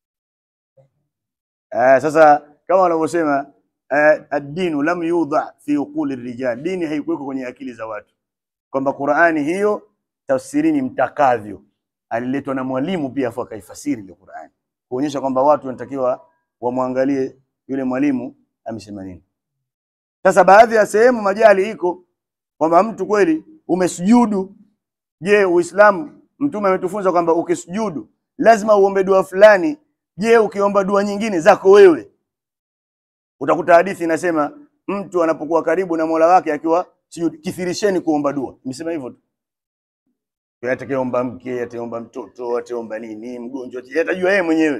eh, sasa kama wanavyosema eh, ad-dinu lam yudha fi uquli rijal, dini haikuwekwa kwenye akili za watu, kwamba Qur'ani hiyo tafsirini mtakavyo. Aliletwa na mwalimu pia afu akaifasiri ile Qur'ani kuonyesha kwamba watu wanatakiwa wamwangalie yule mwalimu amesema nini. Sasa baadhi ya sehemu majali iko kwamba mtu kweli umesujudu. Je, Uislamu mtume ametufunza kwamba ukisujudu lazima uombe dua fulani. Je, ukiomba dua nyingine zako wewe? Utakuta hadithi inasema mtu anapokuwa karibu na Mola wake akiwa sujud, kithirisheni kuomba dua. Nimesema hivyo tu. Atakayeomba mke, ataomba mtoto, ataomba nini, mgonjwa, atajua yeye mwenyewe.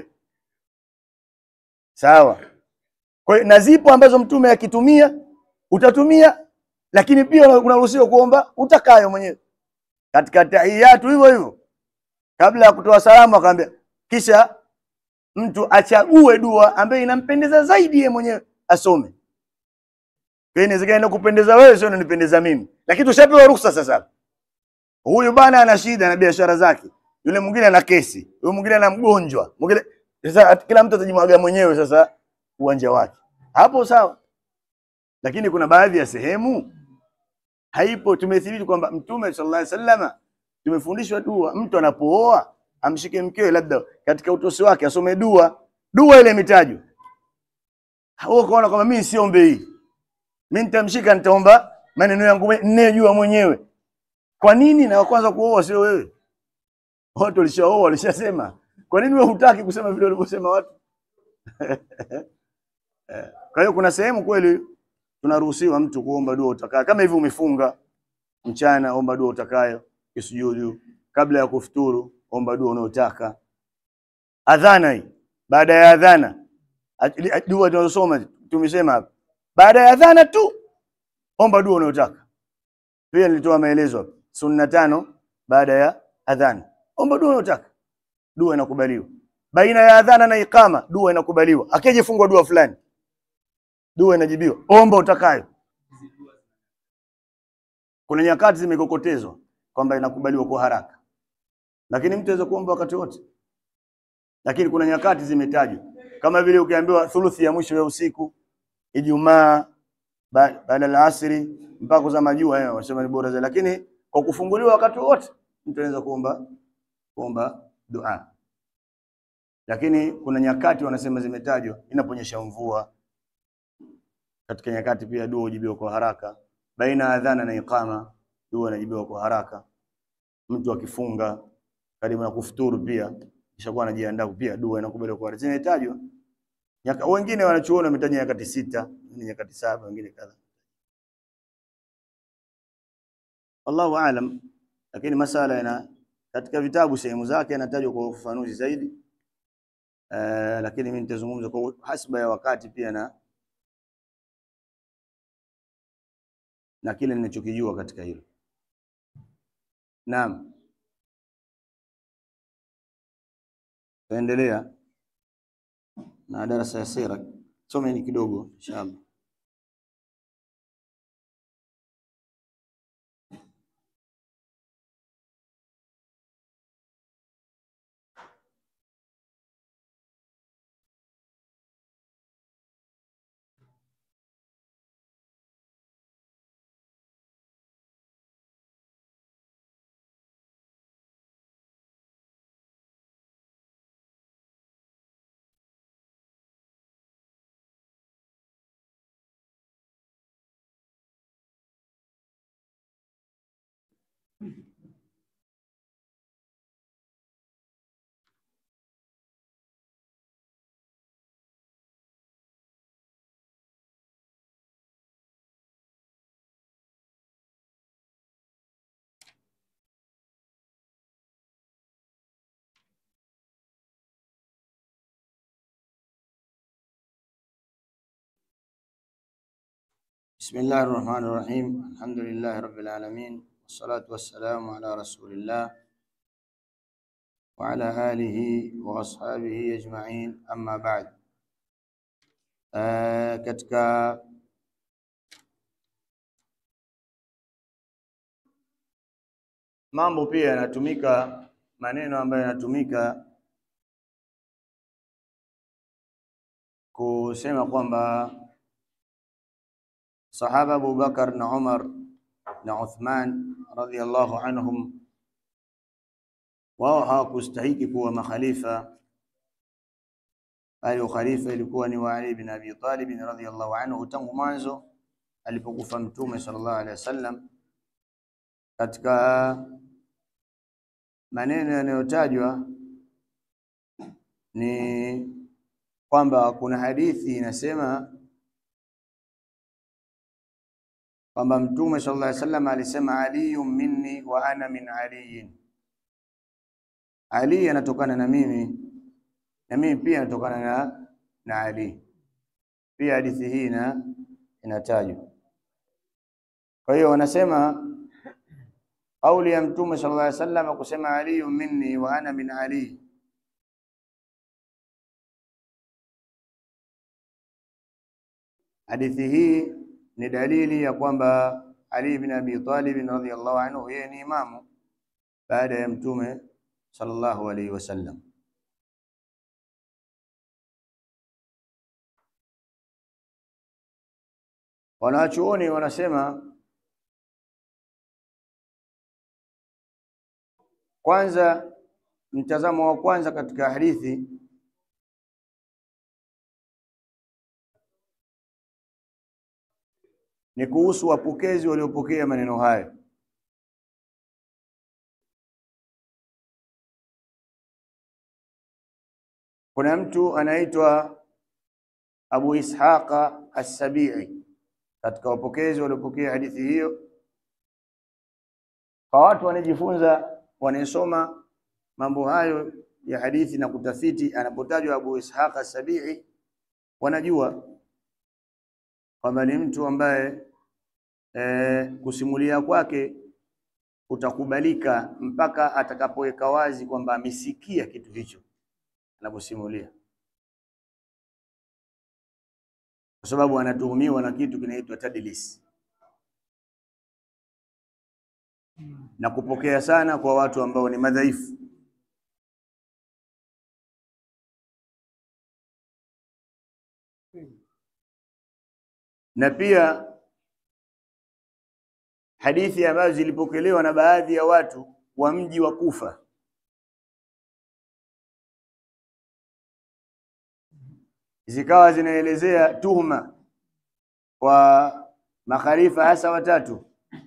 Sawa. Kwa hiyo na zipo ambazo mtume akitumia utatumia, lakini pia unaruhusiwa kuomba utakayo mwenyewe. Katika tahiyatu hivyo hivyo, kabla ya kutoa salamu akamwambia, kisha mtu achague dua ambayo inampendeza zaidi yeye mwenyewe asome. Kwa hiyo inawezekana inakupendeza wewe, sio inanipendeza mimi, lakini tushapewa ruhusa sasa. Huyu bwana ana shida na biashara zake, yule mwingine ana kesi, yule mwingine ana mgonjwa, mwingine sasa, kila mtu atajimwaga mwenyewe sasa uwanja wake, hapo sawa. Lakini kuna baadhi ya sehemu haipo. Tumethibiti kwamba Mtume sallallahu alaihi wasallam tumefundishwa dua, mtu anapooa amshike mkewe, labda katika utosi wake asome dua, dua ile imetajwa. Wewe ukaona kwamba mimi siombe hii, mimi nitamshika, nitaomba maneno yangu ninayojua mwenyewe. Kwa nini? Na kwanza kuoa sio wewe, watu walishaoa walishasema. Kwa nini wewe hutaki kusema vile walivyosema watu? Kwa hiyo kuna sehemu kweli tunaruhusiwa mtu kuomba dua utakayo, kama hivi umefunga mchana, omba dua utakayo, kisujudu kabla ya kufuturu, omba dua unayotaka. Adhana hii, baada ya adhana, dua tunazosoma tumesema hapa, baada ya adhana tu omba dua unayotaka. Pia nilitoa maelezo hapa, sunna tano baada ya adhana, omba dua unayotaka, dua inakubaliwa. Baina ya adhana na ikama, dua inakubaliwa. Akijifungwa dua fulani, dua inajibiwa, omba utakayo. Kuna nyakati zimekokotezwa kwamba inakubaliwa kwa haraka, lakini mtu aweza kuomba wakati wote. lakini kuna nyakati zimetajwa kama vile ukiambiwa thuluthi ya mwisho ya usiku, Ijumaa ba- baada ya asri mpaka kuzama jua, eh, wasema ni bora zaidi, lakini kwa kufunguliwa wakati wote mtu anaweza kuomba kuomba dua, lakini kuna nyakati wanasema zimetajwa, inaponyesha mvua. Katika nyakati pia dua hujibiwa kwa haraka, baina ya adhana na iqama dua inajibiwa kwa haraka. Mtu akifunga karibu na kufuturu pia kishakuwa anajiandaa pia dua inakubaliwa kwa haraka. Zinatajwa nyaka, wengine wanachuoni wametaja nyakati sita, wengine nyakati saba, wengine kadha. Allahu aalam, lakini masala yana katika vitabu sehemu zake yanatajwa kwa ufafanuzi zaidi. Uh, lakini mimi nitazungumza kwa hasba ya wakati pia na na kile ninachokijua katika hilo. Naam, taendelea na darasa ya sira, someni kidogo inshallah. بسم الله الرحمن الرحيم الحمد لله رب العالمين والصلاة والسلام على رسول الله وعلى آله وأصحابه أجمعين أما بعد آه katika mambo pia yanatumika maneno ambayo yanatumika kusema kwamba sahaba Abu Bakar na Umar na Uthman radhiallahu anhum wao hawakustahiki kuwa makhalifa, bali ukhalifa ilikuwa ni wa Ali bin Abi Talib radhiallahu anhu tangu mwanzo alipokufa Mtume sallallahu alaihi wasallam. Katika maneno yanayotajwa ni kwamba kuna hadithi inasema kwamba Mtume sallallahu alaihi wasallam alisema aliyun minni wa ana min aliyin, Ali anatokana na mimi na mimi pia natokana na, na Ali. Pia hadithi hii ina inatajwa. Kwa hiyo wanasema kauli ya Mtume sallallahu alaihi wasallam kusema aliyun minni wa ana min Ali hadithi hii ni dalili ya kwamba Ali bin Abi Talib radhiyallahu anhu yeye ni imamu baada ya Mtume sallallahu alaihi wasallam. Wanachuoni wanasema kwanza, mtazamo wa kwanza katika hadithi ni kuhusu wapokezi waliopokea maneno hayo. Kuna mtu anaitwa Abu Ishaqa As-Sabi'i katika wapokezi waliopokea hadithi hiyo. Kwa watu wanajifunza, wanasoma mambo hayo ya hadithi na kutafiti, anapotajwa Abu Ishaqa As-Sabi'i wanajua kwamba ni mtu ambaye e, kusimulia kwake kutakubalika mpaka atakapoweka wazi kwamba amesikia kitu hicho anaposimulia, kwa sababu anatuhumiwa na kitu kinaitwa tadlis na kupokea sana kwa watu ambao ni madhaifu. na pia hadithi ambazo zilipokelewa na baadhi ya watu wa mji wa Kufa zikawa zinaelezea tuhuma kwa makhalifa hasa watatu.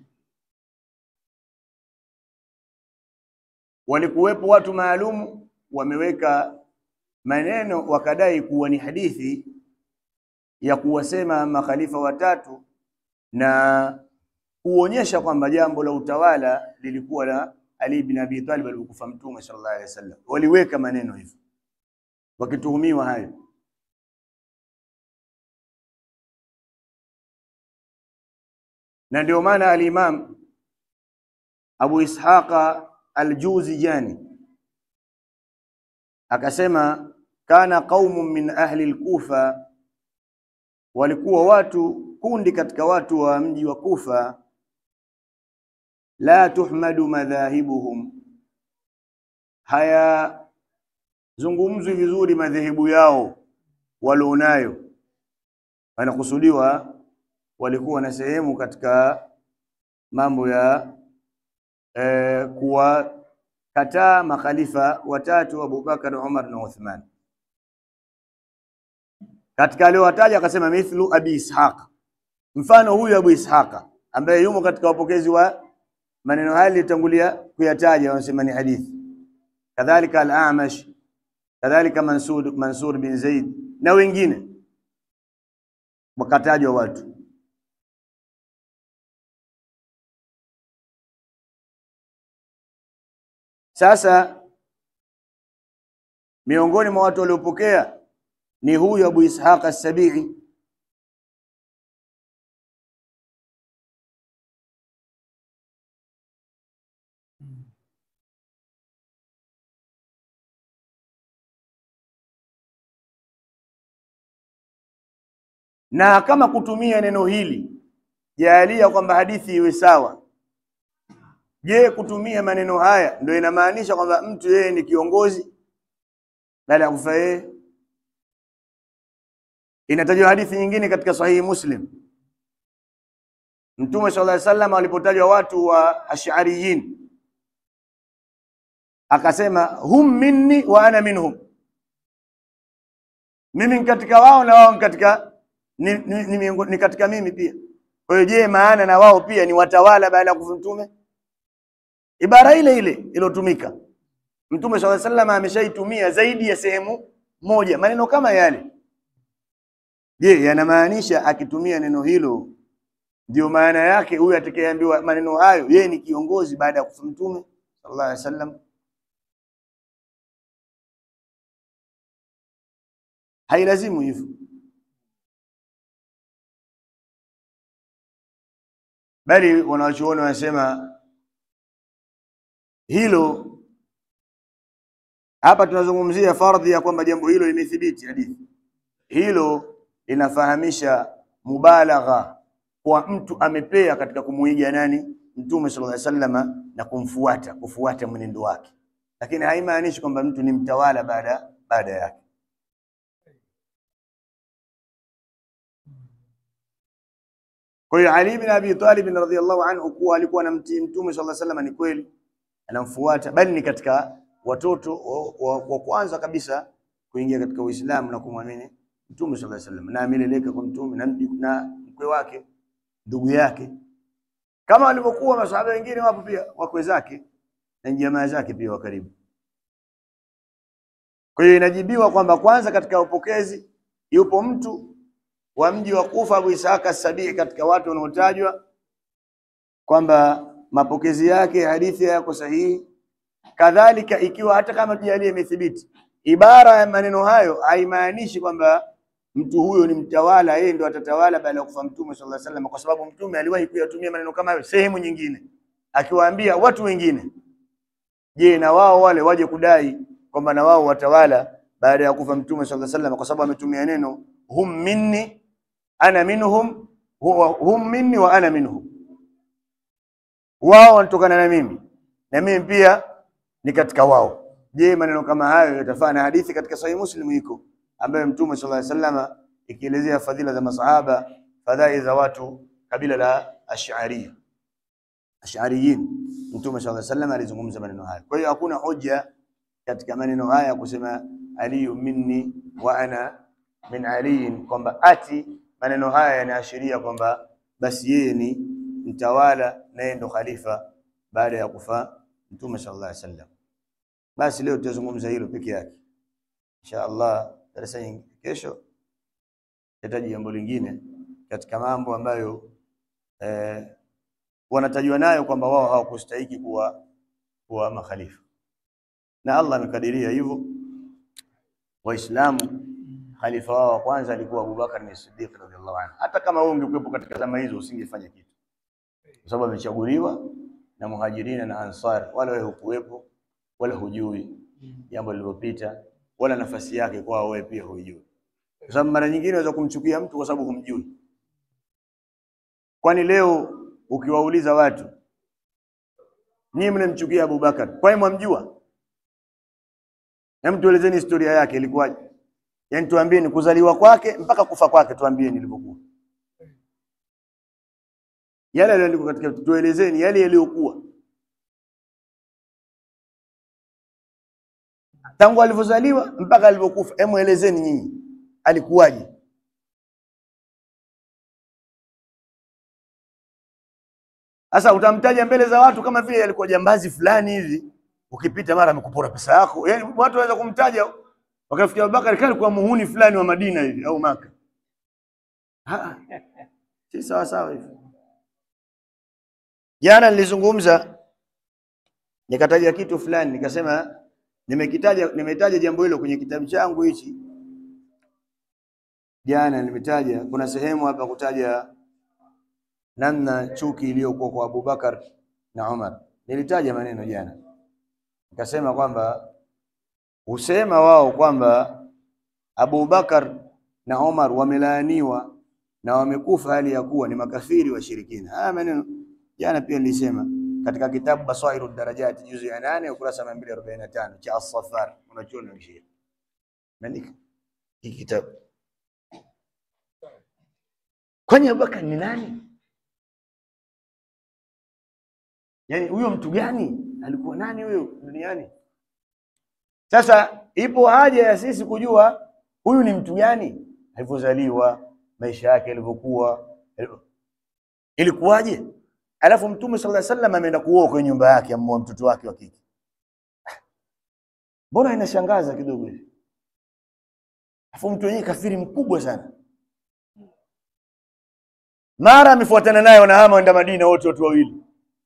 Walikuwepo watu maalumu wameweka maneno wakadai kuwa ni hadithi ya kuwasema makhalifa watatu na kuonyesha kwamba jambo la utawala lilikuwa la Ali bin Abi Talib alipokufa Mtume sallallahu alaihi wasallam. Waliweka maneno hivyo wakituhumiwa hayo. na ndio maana al-Imam Abu Ishaqa al-Juzijani akasema kana qaumun min ahli al-Kufa, walikuwa watu kundi katika watu wa mji wa Kufa, la tuhmadu madhahibuhum, hayazungumzwi vizuri madhehebu yao walionayo, wanakusudiwa walikuwa na sehemu katika mambo ya eh, kuwakataa makhalifa watatu Abubakar, Umar na Uthman. Katika aliowataja akasema mithlu Abi Ishaq, mfano huyu Abu Ishaqa ambaye yumo katika wapokezi wa maneno haya nilitangulia kuyataja, wanasema ni hadithi. Kadhalika al-Amash, kadhalika Mansur, Mansur bin Zaid na wengine wakatajwa watu Sasa miongoni mwa watu waliopokea ni huyu Abu Ishaq as-Sabi'i. Na kama kutumia neno hili jaalia kwamba hadithi iwe sawa Je, kutumia maneno haya ndio inamaanisha kwamba mtu yeye ni kiongozi baada ya kufa yeye? Inatajwa hadithi nyingine katika Sahihi Muslim, Mtume sallallahu alaihi wasallam alipotajwa watu wa Ash'ariyin akasema hum minni wa ana minhum, mimi ni katika wao na wao ni katika ni, ni, ni, ni, ni katika mimi pia. Kwa hiyo je, maana na wao pia ni watawala baada ya kufa Mtume? Ibara ile ile iliyotumika Mtume swalla sallam ameshaitumia zaidi ya sehemu moja maneno kama yale. Je, yanamaanisha akitumia neno hilo ndio maana yake huyu atakayeambiwa maneno hayo yeye ni kiongozi baada ya kufa Mtume sallallahu alaihi wasallam? Hailazimu hivyo, bali wanawachuoni wanasema hilo hapa tunazungumzia fardhi ya kwamba jambo hilo limethibiti hadithi. Hilo linafahamisha mubalagha kwa mtu amepea katika kumuiga nani? Mtume sallallahu alaihi wasallam na kumfuata, kufuata mwenendo wake, lakini haimaanishi kwamba mtu ni mtawala baada baada yake. Kwa hiyo Ali bin Abi Talib radhiyallahu anhu kuwa alikuwa anamtii Mtume sallallahu alaihi wasallam ni kweli anamfuata bali ni katika watoto wa, wa, wa kwanza kabisa kuingia katika Uislamu na kumwamini Mtume sallallahu alaihi wasallam, na ameleleka kwa Mtume na, na mkwe wake ndugu yake, kama walivyokuwa masahaba wengine, wapo pia wakwe zake na jamaa zake pia wa karibu. Kwa hiyo inajibiwa kwamba kwanza katika upokezi yupo mtu wa mji wa Kufa, Abu Ishaq as-Sabii, katika watu wanaotajwa kwamba mapokezi yake hadithi yako sahihi. Kadhalika, ikiwa hata kama tujalie imethibiti, ibara ya maneno hayo haimaanishi kwamba mtu huyo ni mtawala, yeye ndo atatawala baada ya kufa Mtume sallallahu alaihi wasallam, kwa sababu Mtume aliwahi kuyatumia maneno kama hayo sehemu nyingine, akiwaambia watu wengine, je, na wao wale waje kudai kwamba na wao watawala baada ya kufa Mtume sallallahu alaihi wasallam, kwa sababu ametumia neno hum minni ana minhum, hum minni wa ana minhum wao wanatokana na mimi na mimi pia ni katika wao. Je, maneno kama hayo yatafaa na hadithi katika Sahih Muslim iko ambayo Mtume sallallahu alaihi wasallam ikielezea fadhila za masahaba, fadhai za watu kabila la Ash'ari Ash'ariyin. Mtume sallallahu alaihi wasallam alizungumza maneno haya. Kwa hiyo hakuna hoja katika maneno haya kusema aliyu minni wa ana min aliyin, kwamba ati maneno haya yanaashiria kwamba basi yeye ni mtawala na yeye ndo khalifa baada ya kufa Mtume sallallahu alaihi wasallam. Basi leo tutazungumza hilo peke yake insha Allah. Darasa nyingine kesho tataji jambo lingine katika mambo ambayo eh, wanatajwa nayo kwamba wao hawakustahiki kuwa kuwa makhalifa, na Allah amekadiria hivyo. Waislamu khalifa wao wa kwanza alikuwa Abubakar ni Siddiq radhiallahu anhu. Hata kama wewe ungekuwepo katika zama hizo usingefanya kitu, kwa sababu amechaguliwa na Muhajirina na Ansar, wala wewe hukuwepo wala hujui jambo lililopita wala nafasi yake kwao, wewe pia hujui, kwa sababu mara nyingine unaweza kumchukia mtu kwa sababu humjui. Kwani leo ukiwauliza watu, nyinyi mnamchukia Abubakar, kwani mwamjua? Hem, tuelezeni historia yake ilikuwaje? Yaani tuambieni kuzaliwa kwake mpaka kufa kwake, tuambieni ilivyokuwa, yale yaliyoandikwa katika, tuelezeni yale yaliyokuwa tangu alivyozaliwa mpaka alivyokufa. Hebu elezeni nyinyi, alikuwaje? Sasa utamtaja mbele za watu kama vile alikuwa jambazi fulani hivi, ukipita mara amekupora pesa yako. Yaani watu waweza kumtaja wakafikia Abubakar kale alikuwa muhuni fulani wa Madina hivi au Maka. Ah, si sawa sawa hivi. Jana nilizungumza nikataja kitu fulani nikasema nimekitaja nimetaja jambo hilo kwenye kitabu changu hichi. Jana nimetaja kuna sehemu hapa kutaja namna chuki iliyokuwa kwa Abubakar na Umar. Nilitaja maneno jana, nikasema kwamba husema wao kwamba Abubakar na Umar wamelaaniwa na wamekufa hali ya kuwa ni makafiri washirikina. Haya maneno jana pia nilisema katika kitabu Basairu Darajati juzu ya nane ukurasa mia mbili arobaini na tano cha As-Saffar unachoona kishia Andika hiki kitabu. Kwani Abubakar ni nani? Yaani huyo mtu gani? Alikuwa nani huyo duniani? Sasa ipo haja ya sisi kujua huyu ni mtu gani, alivyozaliwa, maisha yake yalivyokuwa, ilikuwaje? Alafu Mtume sallallahu alaihi wasallam ameenda kuoa kwenye nyumba yake, amoa mtoto wake wa kike. Mbona inashangaza kidogo hivi? Alafu mtu wenyewe kafiri mkubwa sana, mara amefuatana naye, wanahama wenda Madina, wote watu wawili.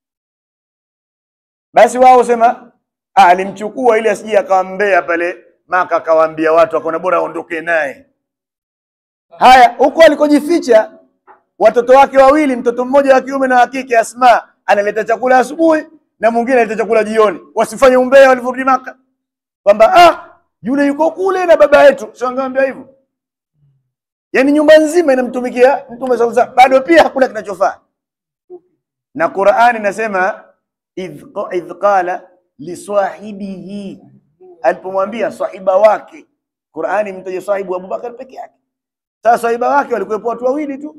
Basi wao sema alimchukua ili asije akawambea pale Maka, akawaambia watu, akaona bora aondoke naye. Haya, huko alikojificha watoto wake wawili, mtoto mmoja wa kiume na wa kike, Asma analeta chakula asubuhi na mwingine analeta chakula jioni, wasifanye umbea walivyorudi Maka kwamba ah, yule yuko kule na baba yetu, sio angeambia hivyo. Yaani nyumba nzima inamtumikia Mtume sallallahu alaihi bado pia hakuna kinachofaa. Na Qur'ani inasema idh qala liswahibihi, alipomwambia sahiba wake. Qur'ani mtaje sahibu Abubakar peke yake. Sasa sahiba wake walikuwepo watu wawili tu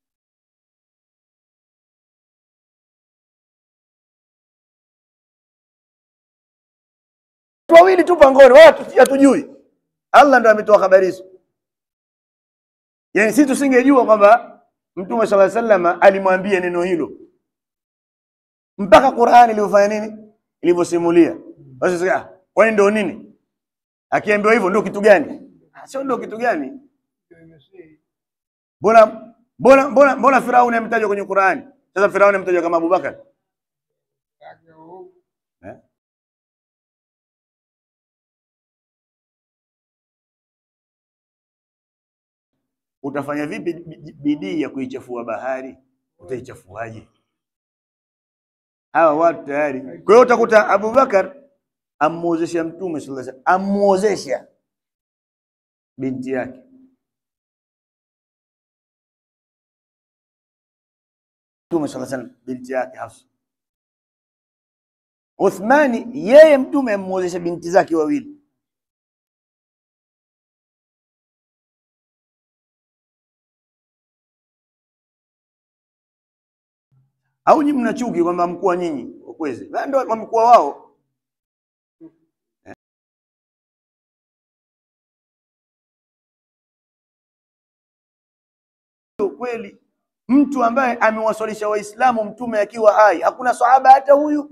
wawili tu pangoni, wala hatujui. Allah ndo ametoa habari hizo. Yaani sisi tusingejua kwamba Mtume sallallahu alaihi wasallam alimwambia neno hilo mpaka Qur'ani ilivyofanya nini, ilivyosimulia. Basi sasa, kwani ndio nini? Akiambiwa hivyo ndio kitu gani? Sio ndio kitu gani? Mbona mbona mbona mbona Firauni ametajwa kwenye Qur'ani? Sasa Firauni ametajwa kama Abubakar eh? Utafanya vipi bidii ya kuichafua bahari? Utaichafuaje? Hawa watu tayari. Kwa hiyo utakuta Abubakar amuozesha Mtume sallallahu alaihi wasallam, amuozesha binti yake. Mtume sallallahu alaihi wasallam binti yake Hafsa. Uthmani yeye Mtume amuozesha binti zake wawili. Au nyinyi mna chuki kwamba mkuu nyinyi wakwezi? Na ndio wamekuwa wao. Kweli mtu ambaye amewaswalisha Waislamu mtume akiwa hai, hakuna sahaba hata huyu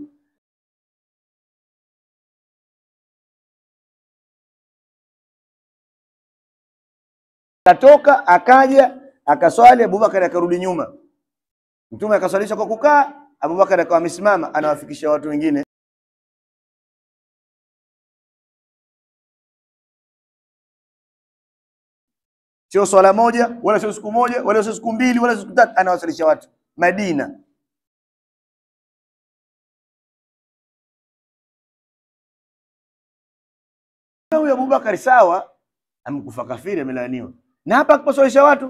Katoka akaja akaswali, Abubakar akarudi nyuma. Mtume akaswalisha kwa kukaa, Abubakar akawa amesimama anawafikisha watu wengine. Sio swala moja wala sio siku moja wala sio siku mbili wala siku tatu, anawasalisha watu Madina. Huyu Abubakar sawa, amekufa kafiri, amelaaniwa na hapa akipaswalisha watu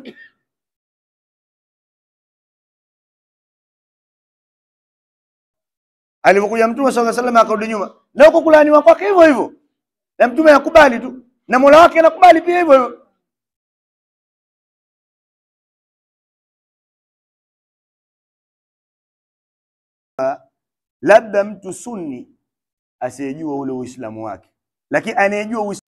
Alipokuja Mtume sallallahu alaihi wasallam akarudi nyuma, na huko kulaaniwa kwake hivyo hivyo, na Mtume akubali tu, na Mola wake anakubali pia hivyo hivyo. Labda mtu sunni asiyejua ule Uislamu wake, lakini anayejua Uislamu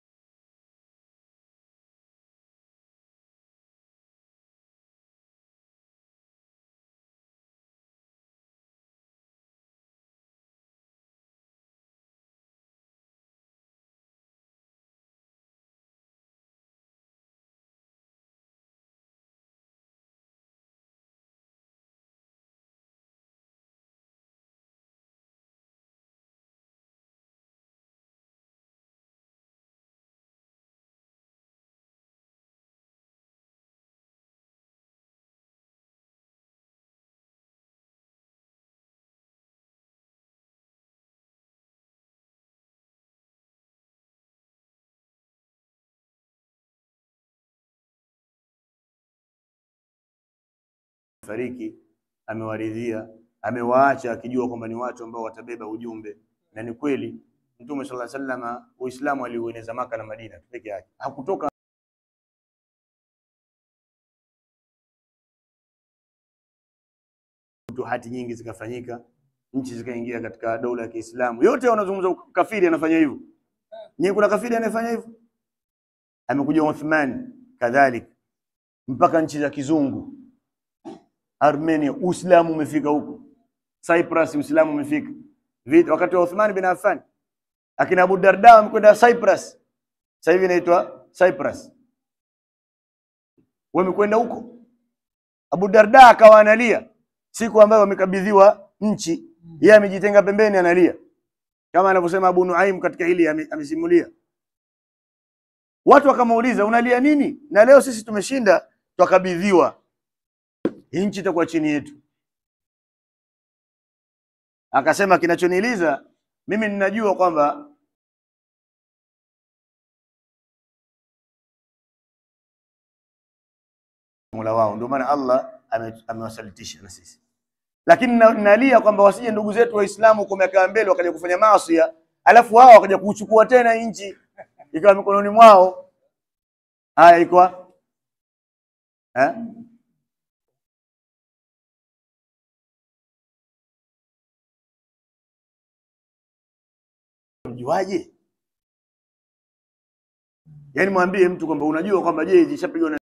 fariki amewaridhia, amewaacha akijua kwamba ni watu ambao watabeba ujumbe, na ni kweli Mtume sallallahu alaihi wasallam Uislamu aliueneza Maka na Madina peke yake, hakutoka hati nyingi zikafanyika, nchi zikaingia katika dola ya Kiislamu. Yote wanazungumza kafiri anafanya hivyo. Nyinyi kuna kafiri anayefanya hivyo? Amekuja Uthman kadhalika, mpaka nchi za kizungu Armenia, Uislamu umefika huko. Cyprus, Uislamu umefika. Vita wakati wa Uthman bin Affan, akina Abu Darda wamekwenda Cyprus, sasa hivi inaitwa Cyprus, wamekwenda huko. Abu Darda akawa analia siku ambayo wamekabidhiwa nchi, yeye amejitenga pembeni, analia kama anavyosema Abu Nuaim katika hili amesimulia. Watu wakamuuliza unalia nini? Na leo sisi tumeshinda, twakabidhiwa hii nchi itakuwa chini yetu. Akasema kinachoniliza mimi ninajua kwamba Mola wao, ndio maana Allah amewasalitisha na sisi, lakini nalia kwamba wasije ndugu zetu Waislamu kwa miaka ya mbele wakaja kufanya maasi, alafu wao wakaja kuchukua tena nchi ikawa mikononi mwao. Haya iko eh? Mjuaje? Yaani mwambie mtu kwamba unajua kwamba je, zishapigwa na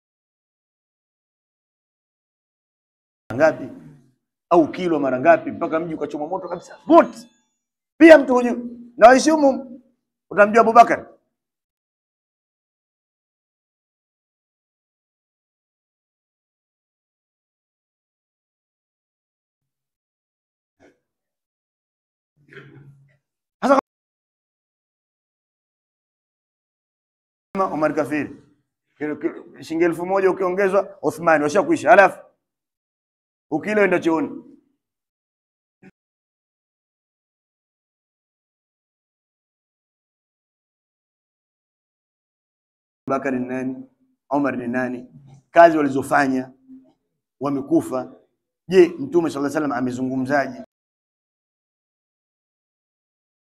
ngapi au kilo mara ngapi mpaka mji ukachoma moto kabisa wote. Pia mtu hujui na waishumu, utamjua Abubakar Omar kafiri, shilingi elfu moja ukiongezwa Uthmani washakuisha, halafu ukila enda chooni. Bakari ni nani? Omar ni nani? Kazi walizofanya wamekufa. Je, Mtume sallallahu alaihi wasallam amezungumzaje?